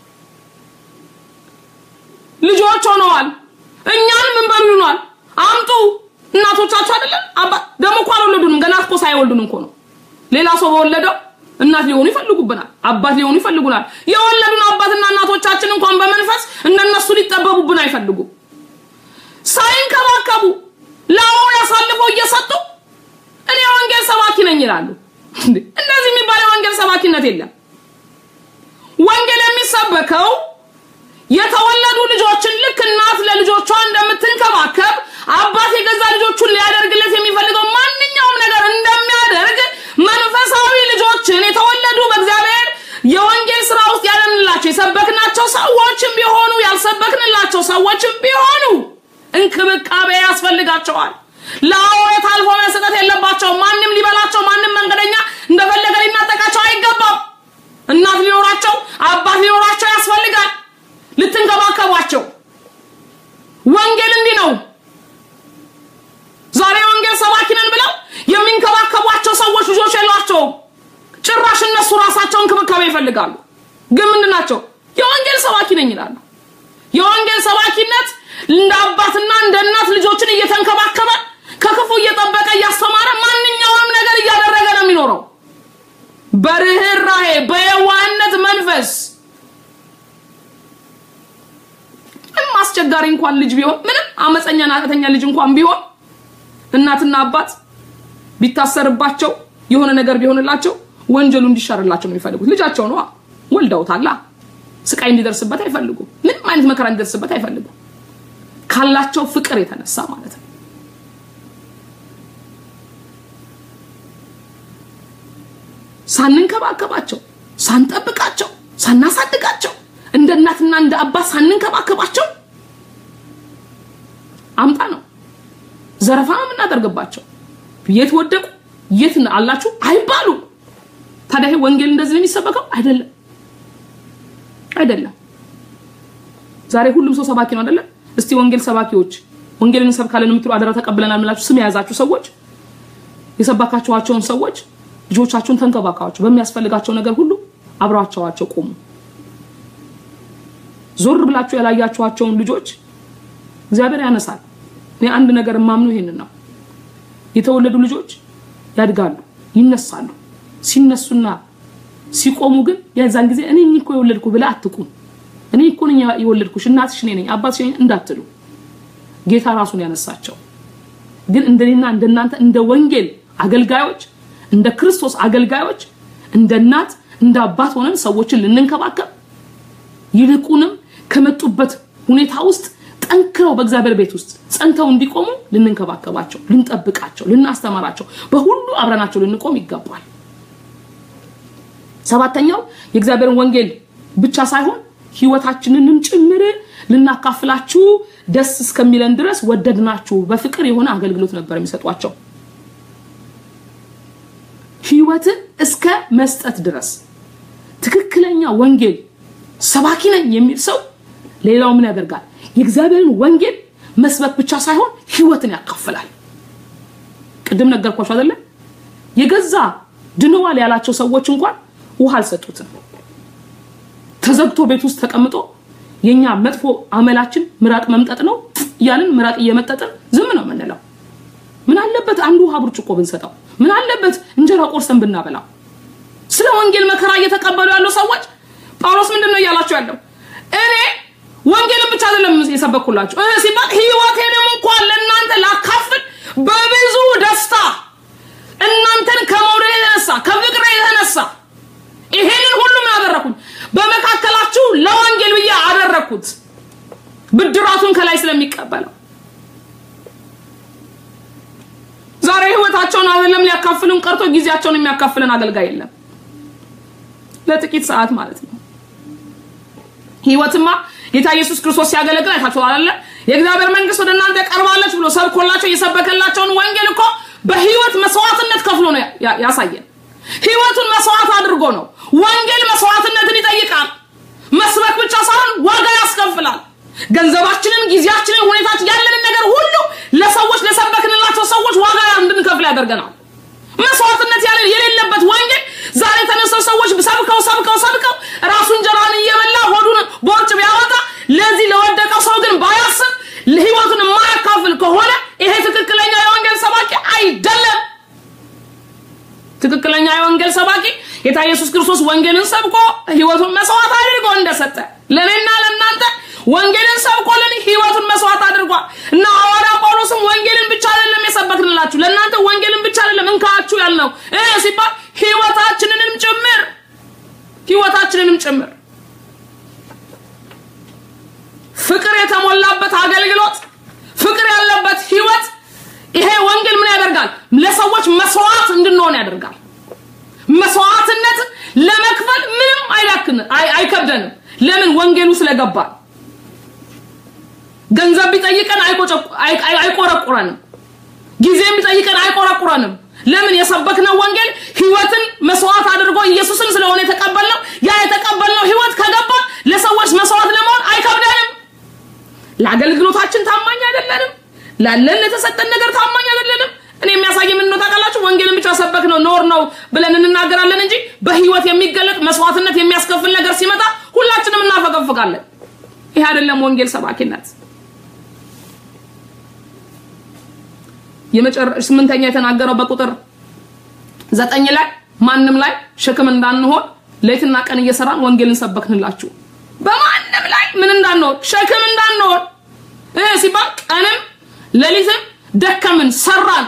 ልጆች ሆነዋል። እኛን ምን በሉ ይሏል? አምጡ እናቶቻቸው አይደለም አባት ደግሞ እኮ አልወለዱንም። ገና እኮ ሳይወልዱን እኮ ነው። ሌላ ሰው በወለደው እናት ሊሆኑ ይፈልጉብናል፣ አባት ሊሆኑ ይፈልጉናል። የወለዱን አባትና እናቶቻችን እንኳን በመንፈስ እነነሱ ሊጠበቡብን አይፈልጉም። ሳይንከባከቡ ለአውሬ አሳልፈው እየሰጡ እኔ የወንጌል ሰባኪ ነኝ ይላሉ። እንደዚህ የሚባል የወንጌል ሰባኪነት የለም። ወንጌል የሚሰበከው የተወለዱ ልጆችን ልክ እናት ለልጆቿ እንደምትንከባከብ አባት የገዛ ልጆቹን ሊያደርግለት የሚፈልገው ማንኛውም ነገር እንደሚያደርግ መንፈሳዊ ልጆችን የተወለዱ በእግዚአብሔር የወንጌል ስራ ውስጥ ያለንላቸው የሰበክናቸው ሰዎችም ቢሆኑ ያልሰበክንላቸው ሰዎችም ቢሆኑ እንክብካቤ ያስፈልጋቸዋል። ለአውሬ ታልፎ መሰጠት የለባቸው። ማንም ሊበላቸው፣ ማንም መንገደኛ እንደፈለገ ሊናጠቃቸው አይገባም። እናት ሊኖራቸው፣ አባት ሊኖራቸው ያስፈልጋል። ልትንከባከቧቸው። ወንጌል እንዲህ ነው። ዛሬ ወንጌል ሰባኪ ነን ብለው የሚንከባከቧቸው ሰዎች ልጆች የሏቸውም። ጭራሽ እነሱ ራሳቸው እንክብካቤ ይፈልጋሉ። ግን ምንድን ናቸው? የወንጌል ሰባኪ ነኝ ይላሉ። የወንጌል ሰባኪነት እንደ አባትና እንደ እናት ልጆችን እየተንከባከበ ከክፉ እየጠበቀ እያስተማረ ማንኛውንም ነገር እያደረገ ነው የሚኖረው። በርህራሄ በየዋህነት መንፈስ ምንም አስቸጋሪ እንኳን ልጅ ቢሆን ምንም አመፀኛ ናቀተኛ ልጅ እንኳን ቢሆን እናትና አባት ቢታሰርባቸው የሆነ ነገር ቢሆንላቸው ወንጀሉ እንዲሻርላቸው ነው የሚፈልጉት። ልጃቸው ነዋ፣ ወልደውታላ። ስቃይ እንዲደርስበት አይፈልጉም። ምንም አይነት መከራ እንዲደርስበት አይፈልጉም። ካላቸው ፍቅር የተነሳ ማለት ነው። ሳንንከባከባቸው፣ ሳንጠብቃቸው፣ ሳናሳድጋቸው እንደ እናትና እንደ አባት ሳንንከባከባቸው አምጣ ነው ዘረፋ ነው የምናደርግባቸው። የት ወደቁ የት አላችሁ አይባሉ። ታዲያ ይሄ ወንጌል እንደዚህ ነው የሚሰበከው? አይደለም፣ አይደለም። ዛሬ ሁሉም ሰው ሰባኪ ነው አይደለም? እስቲ ወንጌል ሰባኪዎች ወንጌልን እንሰብካለን የምትሉ አደራ ተቀብለናል የምላችሁ ስም የያዛችሁ ሰዎች የሰባካችኋቸውን ሰዎች ልጆቻችሁን ተንከባከቧቸው። በሚያስፈልጋቸው ነገር ሁሉ አብራቸዋቸው ቆሙ። ዞር ብላችሁ ያላያችኋቸውን ልጆች እግዚአብሔር ያነሳል። እኔ አንድ ነገር የማምነው ይሄንን ነው። የተወለዱ ልጆች ያድጋሉ፣ ይነሳሉ። ሲነሱና ሲቆሙ ግን የዛን ጊዜ እኔ እኮ የወለድኩ ብለህ አትቁም። እኔ እኮ ነኝ የወለድኩሽ፣ እናትሽ እኔ ነኝ፣ አባትሽ ነኝ እንዳትሉ። ጌታ ራሱን ያነሳቸው ግን እንደኔና እንደናንተ እንደ ወንጌል አገልጋዮች እንደ ክርስቶስ አገልጋዮች እንደ እናት እንደ አባት ሆነን ሰዎችን ልንንከባከብ ይልቁንም ከመጡበት ሁኔታ ውስጥ ጠንክረው በእግዚአብሔር ቤት ውስጥ ጸንተው እንዲቆሙ ልንንከባከባቸው፣ ልንጠብቃቸው፣ ልናስተምራቸው፣ በሁሉ አብረናቸው ልንቆም ይገባል። ሰባተኛው የእግዚአብሔርን ወንጌል ብቻ ሳይሆን ህይወታችንንም ጭምር ልናካፍላችሁ ደስ እስከሚለን ድረስ ወደድናችሁ በፍቅር የሆነ አገልግሎት ነበር የሚሰጧቸው ህይወትን እስከ መስጠት ድረስ ትክክለኛ ወንጌል ሰባኪ ነኝ የሚል ሰው ሌላው ምን ያደርጋል የእግዚአብሔርን ወንጌል መስበክ ብቻ ሳይሆን ህይወትን ያካፍላል ቅድም ነገርኳቸው አይደለ የገዛ ድነዋል ያላቸው ሰዎች እንኳን ውሃ አልሰጡትም ተዘግቶ ቤት ውስጥ ተቀምጦ የኛ መጥፎ አመላችን ምራቅ መምጠጥ ነው እያልን ምራቅ እየመጠጥን ዝም ነው የምንለው ምን አለበት አንዱ ውሃ ብርጭቆ ብንሰጠው ምን አለበት እንጀራ ቆርሰን ብናበላው ስለ ወንጌል መከራ እየተቀበሉ ያሉ ሰዎች ጳውሎስ ምንድን ነው እያላቸው ያለው እኔ ወንጌልን ብቻ አይደለም የሰበኩላችሁ እ ሲባል ህይወቴንም እንኳን ለእናንተ ላካፍል በብዙ ደስታ እናንተን ከመውደድ የተነሳ ከፍቅር የተነሳ ይሄንን ሁሉ ምን አደረኩኝ በመካከላችሁ ለወንጌል ብዬ አደረኩት ብድራቱን ከላይ ስለሚቀበለው ዛሬ ህይወታቸውን አይደለም ሊያካፍሉን ቀርቶ ጊዜያቸውን የሚያካፍለን አገልጋይ የለም ለጥቂት ሰዓት ማለት ነው ህይወትማ ጌታ ኢየሱስ ክርስቶስ ሲያገለግል አይታችኋል አይደለ የእግዚአብሔር መንግስት ወደ እናንተ ቀርባለች ብሎ ሰብኮላቸው የሰበከላቸውን ወንጌል እኮ በህይወት መስዋዕትነት ከፍሎ ነው ያሳየን ህይወቱን መስዋዕት አድርጎ ነው ወንጌል መስዋዕትነትን ይጠይቃል መስበክ ብቻ ሳይሆን ዋጋ ያስከፍላል ገንዘባችንን ጊዜያችንን ሁኔታችን ያለንን ነገር ሁሉ ለሰዎች ለሰበክንላቸው ሰዎች ዋጋ እንድንከፍል ያደርገናል መስዋዕትነት ያለ የሌለበት ወንጌል ዛሬ ተነስተው ሰዎች ሰብከው ሰብከው ሰብከው ራሱ እንጀራን እየበላ ሆዱን ቦርጭ ቢያወጣ ለዚህ ለወደቀው ሰው ግን ባያስብ ህይወቱን የማያካፍል ከሆነ ይሄ ትክክለኛ የወንጌል ሰባኪ አይደለም ትክክለኛ የወንጌል ሰባኪ ጌታ ኢየሱስ ክርስቶስ ወንጌልን ሰብኮ ህይወቱን መስዋዕት አድርጎ እንደሰጠ ለእኔና ለእናንተ ወንጌልን ሰብኮልን ህይወቱን መስዋዕት አድርጓል እና ሐዋርያ ጳውሎስም ወንጌልን ብቻ አይደለም የሰበክንላችሁ ለእናንተ ወንጌልን ብቻ አይደለም እንካችሁ ያልነው እ ሲባል ህይወታችንንም ጭምር ህይወታችንንም ጭምር ፍቅር የተሞላበት አገልግሎት ፍቅር ያለበት ህይወት ይሄ ወንጌል ምን ያደርጋል ለሰዎች መስዋዕት እንድንሆን ያደርጋል መስዋዕትነት ለመክፈል ምንም አይላክን አይከብደንም ለምን ወንጌሉ ስለገባል ገንዘብ ቢጠይቀን አይቆረቁረንም ጊዜም ቢጠይቀን አይቆረቁረንም ለምን የሰበክነው ወንጌል ህይወትን መስዋዕት አድርጎ ኢየሱስን ስለሆነ የተቀበልነው ያ የተቀበልነው ህይወት ከገባ ለሰዎች መስዋዕት ለመሆን አይከብደንም ለአገልግሎታችን ታማኝ አይደለንም ላለን ለተሰጠን ነገር ታማኝ አይደለንም እኔ የሚያሳይ ምን ነው ታውቃላችሁ ወንጌልን ብቻ ሰበክ ነው ኖር ነው ብለን እንናገራለን እንጂ በህይወት የሚገለጥ መስዋዕትነት የሚያስከፍል ነገር ሲመጣ ሁላችንም እናፈገፍጋለን ይሄ አይደለም ወንጌል ሰባኪነት የመጨረሻ ስምንተኛ የተናገረው በቁጥር ዘጠኝ ላይ ማንም ላይ ሸክም እንዳንሆን ሌትና ቀን እየሰራን ወንጌልን ሰበክንላችሁ በማንም ላይ ምን እንዳንሆን ሸክም እንዳንሆን ሲባል ቀንም ሌሊትም ደከምን ሰራን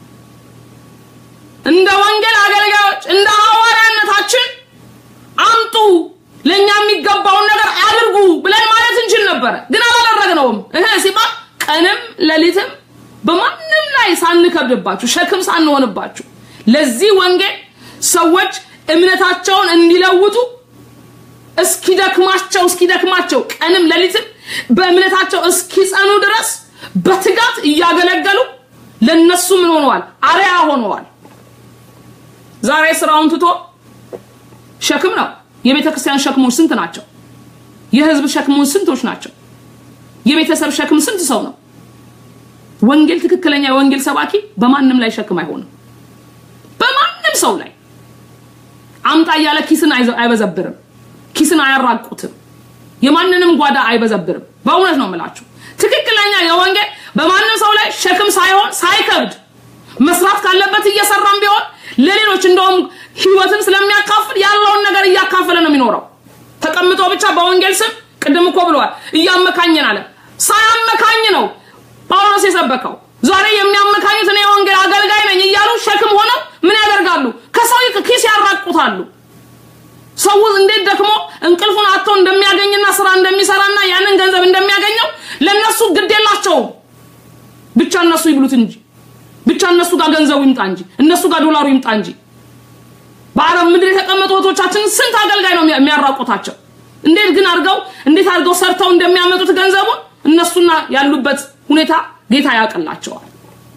እንደ ወንጌል አገልጋዮች እንደ ሐዋርያነታችን አምጡ ለኛ የሚገባውን ነገር አድርጉ ብለን ማለት እንችል ነበረ ግን አላደረግነውም እህ ሲባል ቀንም ሌሊትም በማንም ላይ ሳንከብድባችሁ ሸክም ሳንሆንባችሁ ለዚህ ወንጌል ሰዎች እምነታቸውን እንዲለውጡ እስኪደክማቸው እስኪደክማቸው ቀንም ሌሊትም በእምነታቸው እስኪጸኑ ድረስ በትጋት እያገለገሉ ለነሱ ምን ሆነዋል አሪያ ሆነዋል ዛሬ ስራውን ትቶ ሸክም ነው የቤተ ክርስቲያን ሸክሞች ስንት ናቸው የህዝብ ሸክሞች ስንቶች ናቸው የቤተሰብ ሸክም ስንት ሰው ነው ወንጌል ትክክለኛ የወንጌል ሰባኪ በማንም ላይ ሸክም አይሆንም በማንም ሰው ላይ አምጣ እያለ ኪስን አይበዘብርም ኪስን አያራቁትም የማንንም ጓዳ አይበዘብርም በእውነት ነው የምላችሁ ትክክለኛ የወንጌል በማንም ሰው ላይ ሸክም ሳይሆን ሳይከብድ መስራት ካለበት እየሰራም ቢሆን ለሌሎች እንደውም ህይወትን ስለሚያካፍል ያለውን ነገር እያካፈለ ነው የሚኖረው። ተቀምጦ ብቻ በወንጌል ስም ቅድም እኮ ብለዋል፣ እያመካኝን አለ። ሳያመካኝ ነው ጳውሎስ የሰበከው። ዛሬ የሚያመካኙት እኔ የወንጌል አገልጋይ ነኝ እያሉ ሸክም ሆነው ምን ያደርጋሉ? ከሰው ኪስ ያራቁታሉ። ሰው እንዴት ደክሞ እንቅልፉን አጥቶ እንደሚያገኝና ስራ እንደሚሰራና ያንን ገንዘብ እንደሚያገኘው ለነሱ ግድ የላቸውም። ብቻ እነሱ ይብሉት እንጂ ብቻ እነሱ ጋር ገንዘቡ ይምጣ እንጂ እነሱ ጋር ዶላሩ ይምጣ እንጂ። በአረብ ምድር የተቀመጡ እህቶቻችን ስንት አገልጋይ ነው የሚያራቁታቸው? እንዴት ግን አድርገው እንዴት አድርገው ሰርተው እንደሚያመጡት ገንዘቡን እነሱና ያሉበት ሁኔታ ጌታ ያውቅላቸዋል።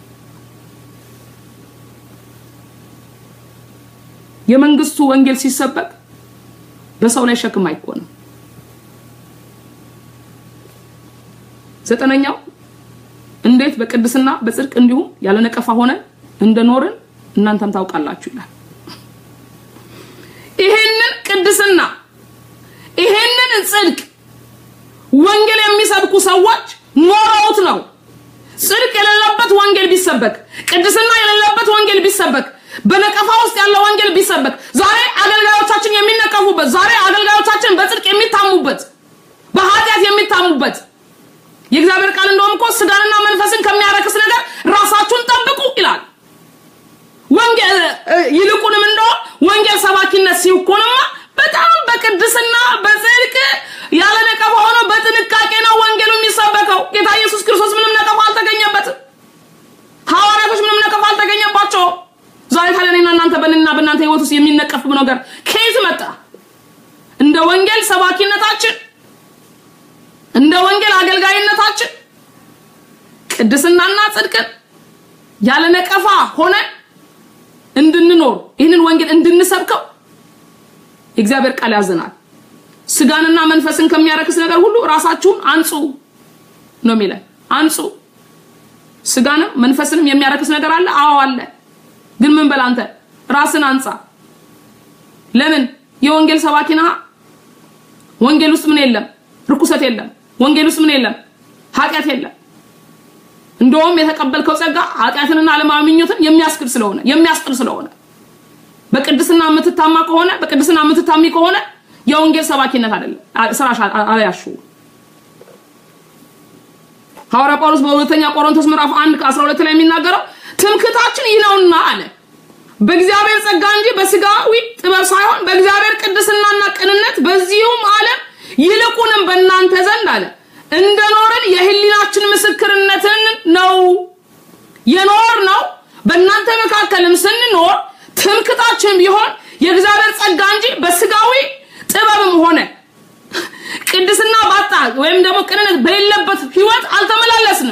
የመንግስቱ ወንጌል ሲሰበክ በሰው ላይ ሸክም አይኮንም። ዘጠነኛው እንዴት በቅድስና በጽድቅ እንዲሁም ያለ ነቀፋ ሆነን እንደኖርን እናንተም ታውቃላችሁ ይላል። ይሄንን ቅድስና ይሄንን ጽድቅ ወንጌል የሚሰብኩ ሰዎች ኖረውት ነው። ጽድቅ የሌለበት ወንጌል ቢሰበክ፣ ቅድስና የሌለበት ወንጌል ቢሰበክ፣ በነቀፋ ውስጥ ያለው ወንጌል ቢሰበክ፣ ዛሬ አገልጋዮቻችን የሚነቀፉበት፣ ዛሬ አገልጋዮቻችን በጽድቅ የሚታሙበት፣ በኃጢአት የሚታሙበት የእግዚአብሔር ቃል እንደውም እኮ ስጋንና መንፈስን ከሚያረክስ ነገር ራሳችሁን ጠብቁ ይላል። ወንጌል ይልቁንም እንደው ወንጌል ሰባኪነት ሲኮንማ በጣም በቅድስና በጽድቅ ያለ ነቀፋ ሆኖ በጥንቃቄ ነው ወንጌሉ የሚሰበከው። ጌታ ኢየሱስ ክርስቶስ ምንም ነቀፋ አልተገኘበትም። ሐዋርያቶች ምንም ነቀፋ አልተገኘባቸውም። ዛሬ ታዲያ እኔና እናንተ በእኔና በእናንተ ህይወት ውስጥ የሚነቀፍ ነገር ከየት መጣ? እንደ ወንጌል ሰባኪነታችን እንደ ወንጌል አገልጋይነታችን ቅድስናና ጽድቅን ያለ ነቀፋ ሆነን እንድንኖር ይህንን ወንጌል እንድንሰብከው የእግዚአብሔር ቃል ያዘናል። ስጋንና መንፈስን ከሚያረክስ ነገር ሁሉ ራሳችሁን አንጹ ነው የሚለን። አንጹ። ስጋንም መንፈስንም የሚያረክስ ነገር አለ? አዎ አለ። ግን ምን በል አንተ ራስን አንጻ። ለምን? የወንጌል ሰባኪ ነህ። ወንጌል ውስጥ ምን የለም? ርኩሰት የለም። ወንጌል ውስጥ ምን የለም? ኃጢአት የለም። እንደውም የተቀበልከው ጸጋ ኃጢአትንና ዓለማዊ ምኞትን የሚያስክድ ስለሆነ የሚያስጥል ስለሆነ በቅድስና የምትታማ ከሆነ በቅድስና የምትታሚ ከሆነ የወንጌል ሰባኪነት አይደለም ስራሽ አያሹ ሐዋርያ ጳውሎስ በሁለተኛ ቆሮንቶስ ምዕራፍ 1 ከ12 ላይ የሚናገረው ትምክታችን ይህ ነውና አለ በእግዚአብሔር ጸጋ እንጂ በስጋዊ ጥበብ ሳይሆን በእግዚአብሔር ቅድስናና ቅንነት በዚሁም ዓለም ይልቁንም በእናንተ ዘንድ አለ እንደኖርን የህሊናችን ምስክርነትን ነው የኖር ነው በእናንተ መካከልም ስንኖር ትምክታችን ቢሆን የእግዚአብሔር ጸጋ እንጂ በስጋዊ ጥበብም ሆነ ቅድስና ባጣ ወይም ደግሞ ቅንነት በሌለበት ህይወት አልተመላለስንም።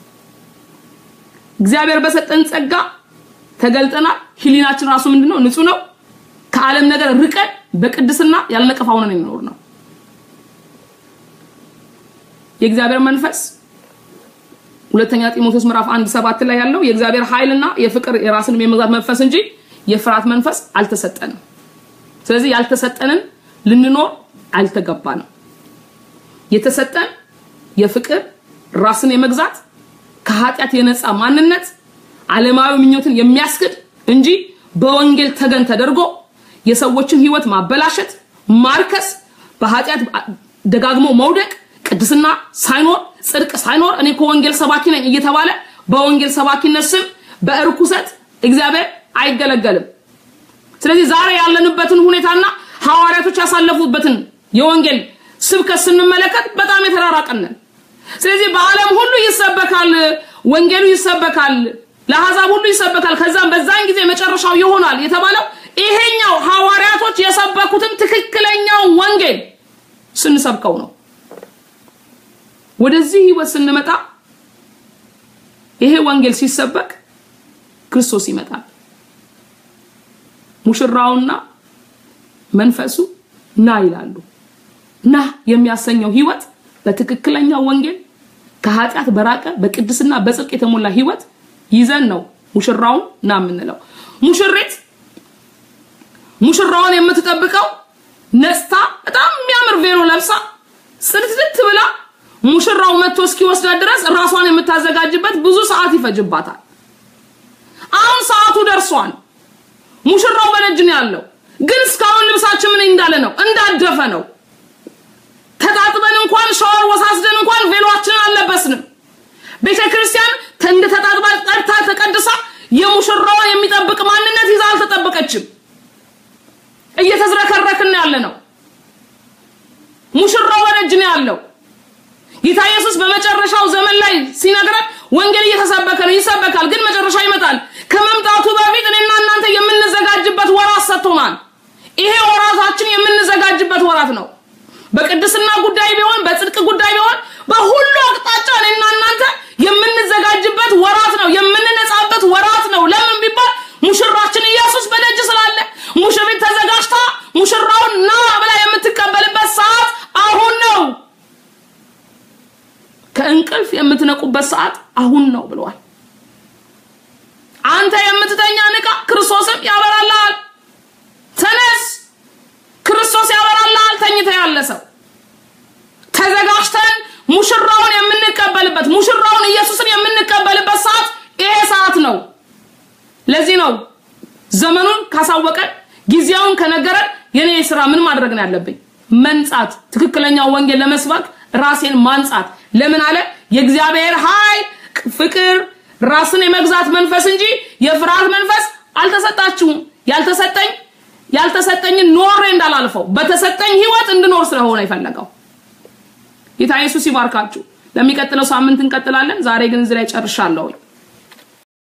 እግዚአብሔር በሰጠን ጸጋ ተገልጠናል። ህሊናችን ራሱ ምንድነው? ንጹህ ነው። ከዓለም ነገር ርቀን በቅድስና ያልነቀፋ ሆነን የሚኖር ነው። የእግዚአብሔር መንፈስ ሁለተኛ ጢሞቴዎስ ምዕራፍ አንድ ሰባት ላይ ያለው የእግዚአብሔር ኃይልና የፍቅር የራስንም የመግዛት መንፈስ እንጂ የፍርሃት መንፈስ አልተሰጠንም። ስለዚህ ያልተሰጠንን ልንኖር አልተገባንም። የተሰጠን የፍቅር ራስን የመግዛት ከኃጢአት የነፃ ማንነት ዓለማዊ ምኞትን የሚያስክድ እንጂ በወንጌል ተገን ተደርጎ የሰዎችን ህይወት ማበላሸት፣ ማርከስ፣ በኃጢአት ደጋግሞ መውደቅ፣ ቅድስና ሳይኖር ጽድቅ ሳይኖር እኔ ከወንጌል ሰባኪ ነኝ እየተባለ በወንጌል ሰባኪነት ስም በእርኩሰት እግዚአብሔር አይገለገልም። ስለዚህ ዛሬ ያለንበትን ሁኔታና ሐዋርያቶች ያሳለፉበትን የወንጌል ስብከት ስንመለከት በጣም የተራራቀንን። ስለዚህ በዓለም ሁሉ ይሰበካል፣ ወንጌሉ ይሰበካል፣ ለአሕዛብ ሁሉ ይሰበካል፣ ከዛም በዛን ጊዜ መጨረሻው ይሆናል የተባለው ይሄኛው ሐዋርያቶች የሰበኩትን ትክክለኛው ወንጌል ስንሰብከው ነው። ወደዚህ ህይወት ስንመጣ ይሄ ወንጌል ሲሰበክ ክርስቶስ ይመጣል። ሙሽራውና መንፈሱ ና ይላሉ። ና የሚያሰኘው ህይወት በትክክለኛው ወንጌል ከኃጢአት በራቀ በቅድስና በጽድቅ የተሞላ ህይወት ይዘን ነው ሙሽራውን ና የምንለው። ሙሽሪት ሙሽራውን የምትጠብቀው ነስታ በጣም የሚያምር ቬሎ ለብሳ ጽድትድት ብላ ሙሽራው መጥቶ እስኪወስዳት ድረስ ራሷን የምታዘጋጅበት ብዙ ሰዓት ይፈጅባታል። አሁን ሰዓቱ ደርሷል። ሙሽራው በደጅ ነው ያለው። ግን እስካሁን ልብሳችን ምን እንዳለ ነው? እንዳደፈ ነው። ተጣጥበን እንኳን ሻወር ወሳስደን እንኳን ቬሎአችንን አልለበስንም። ቤተ ክርስቲያን እንደ ተጣጥባ ጠርታ ተቀድሳ የሙሽራዋ የሚጠብቅ ማንነት ይዛ አልተጠበቀችም። እየተዝረከረክን ያለ ነው። ሙሽራው በደጅ ነው ያለው። ጌታ ኢየሱስ በመጨረሻው ዘመን ላይ ሲነግረን ወንጌል እየተሰበከ ነው፣ ይሰበካል፣ ግን መጨረሻው ይመጣል። ከመምጣቱ በፊት እኔና እናንተ የምንዘጋጅበት ወራት ሰጥቶናል። ይሄ ወራታችን የምንዘጋጅበት ወራት ነው። በቅድስና ጉዳይ ቢሆን፣ በጽድቅ ጉዳይ ቢሆን፣ በሁሉ አቅጣጫ እኔና እናንተ የምንዘጋጅበት ወራት ነው፣ የምንነጻበት ወራት ነው። ለምን ቢባል ሙሽራችን ኢየሱስ በደጅ ስላለ ሙሽሪት ተዘጋጅታ ሙሽራውን ና ብላ የምትቀበልበት ሰዓት አሁን ነው። ከእንቅልፍ የምትነቁበት ሰዓት አሁን ነው ብለዋል። አንተ የምትተኛ ንቃ፣ ክርስቶስም ያበራልሃል። ተነስ፣ ክርስቶስ ያበራልሃል። ተኝተ ያለ ሰው ተዘጋጅተን ሙሽራውን የምንቀበልበት ሙሽራውን ኢየሱስን የምንቀበልበት ሰዓት ይሄ ሰዓት ነው። ለዚህ ነው ዘመኑን ካሳወቀን ጊዜውን ከነገረን የኔ ስራ ምን ማድረግ ነው ያለብኝ? መንጻት፣ ትክክለኛው ወንጌል ለመስበክ ራሴን ማንጻት። ለምን አለ? የእግዚአብሔር ኃይል፣ ፍቅር፣ ራስን የመግዛት መንፈስ እንጂ የፍርሃት መንፈስ አልተሰጣችሁም። ያልተሰጠኝ ያልተሰጠኝን ኖሬ እንዳላልፈው በተሰጠኝ ህይወት እንድኖር ስለሆነ የፈለገው ጌታ ኢየሱስ ይባርካችሁ። ለሚቀጥለው ሳምንት እንቀጥላለን። ዛሬ ግን እዚህ ላይ ጨርሻለሁ።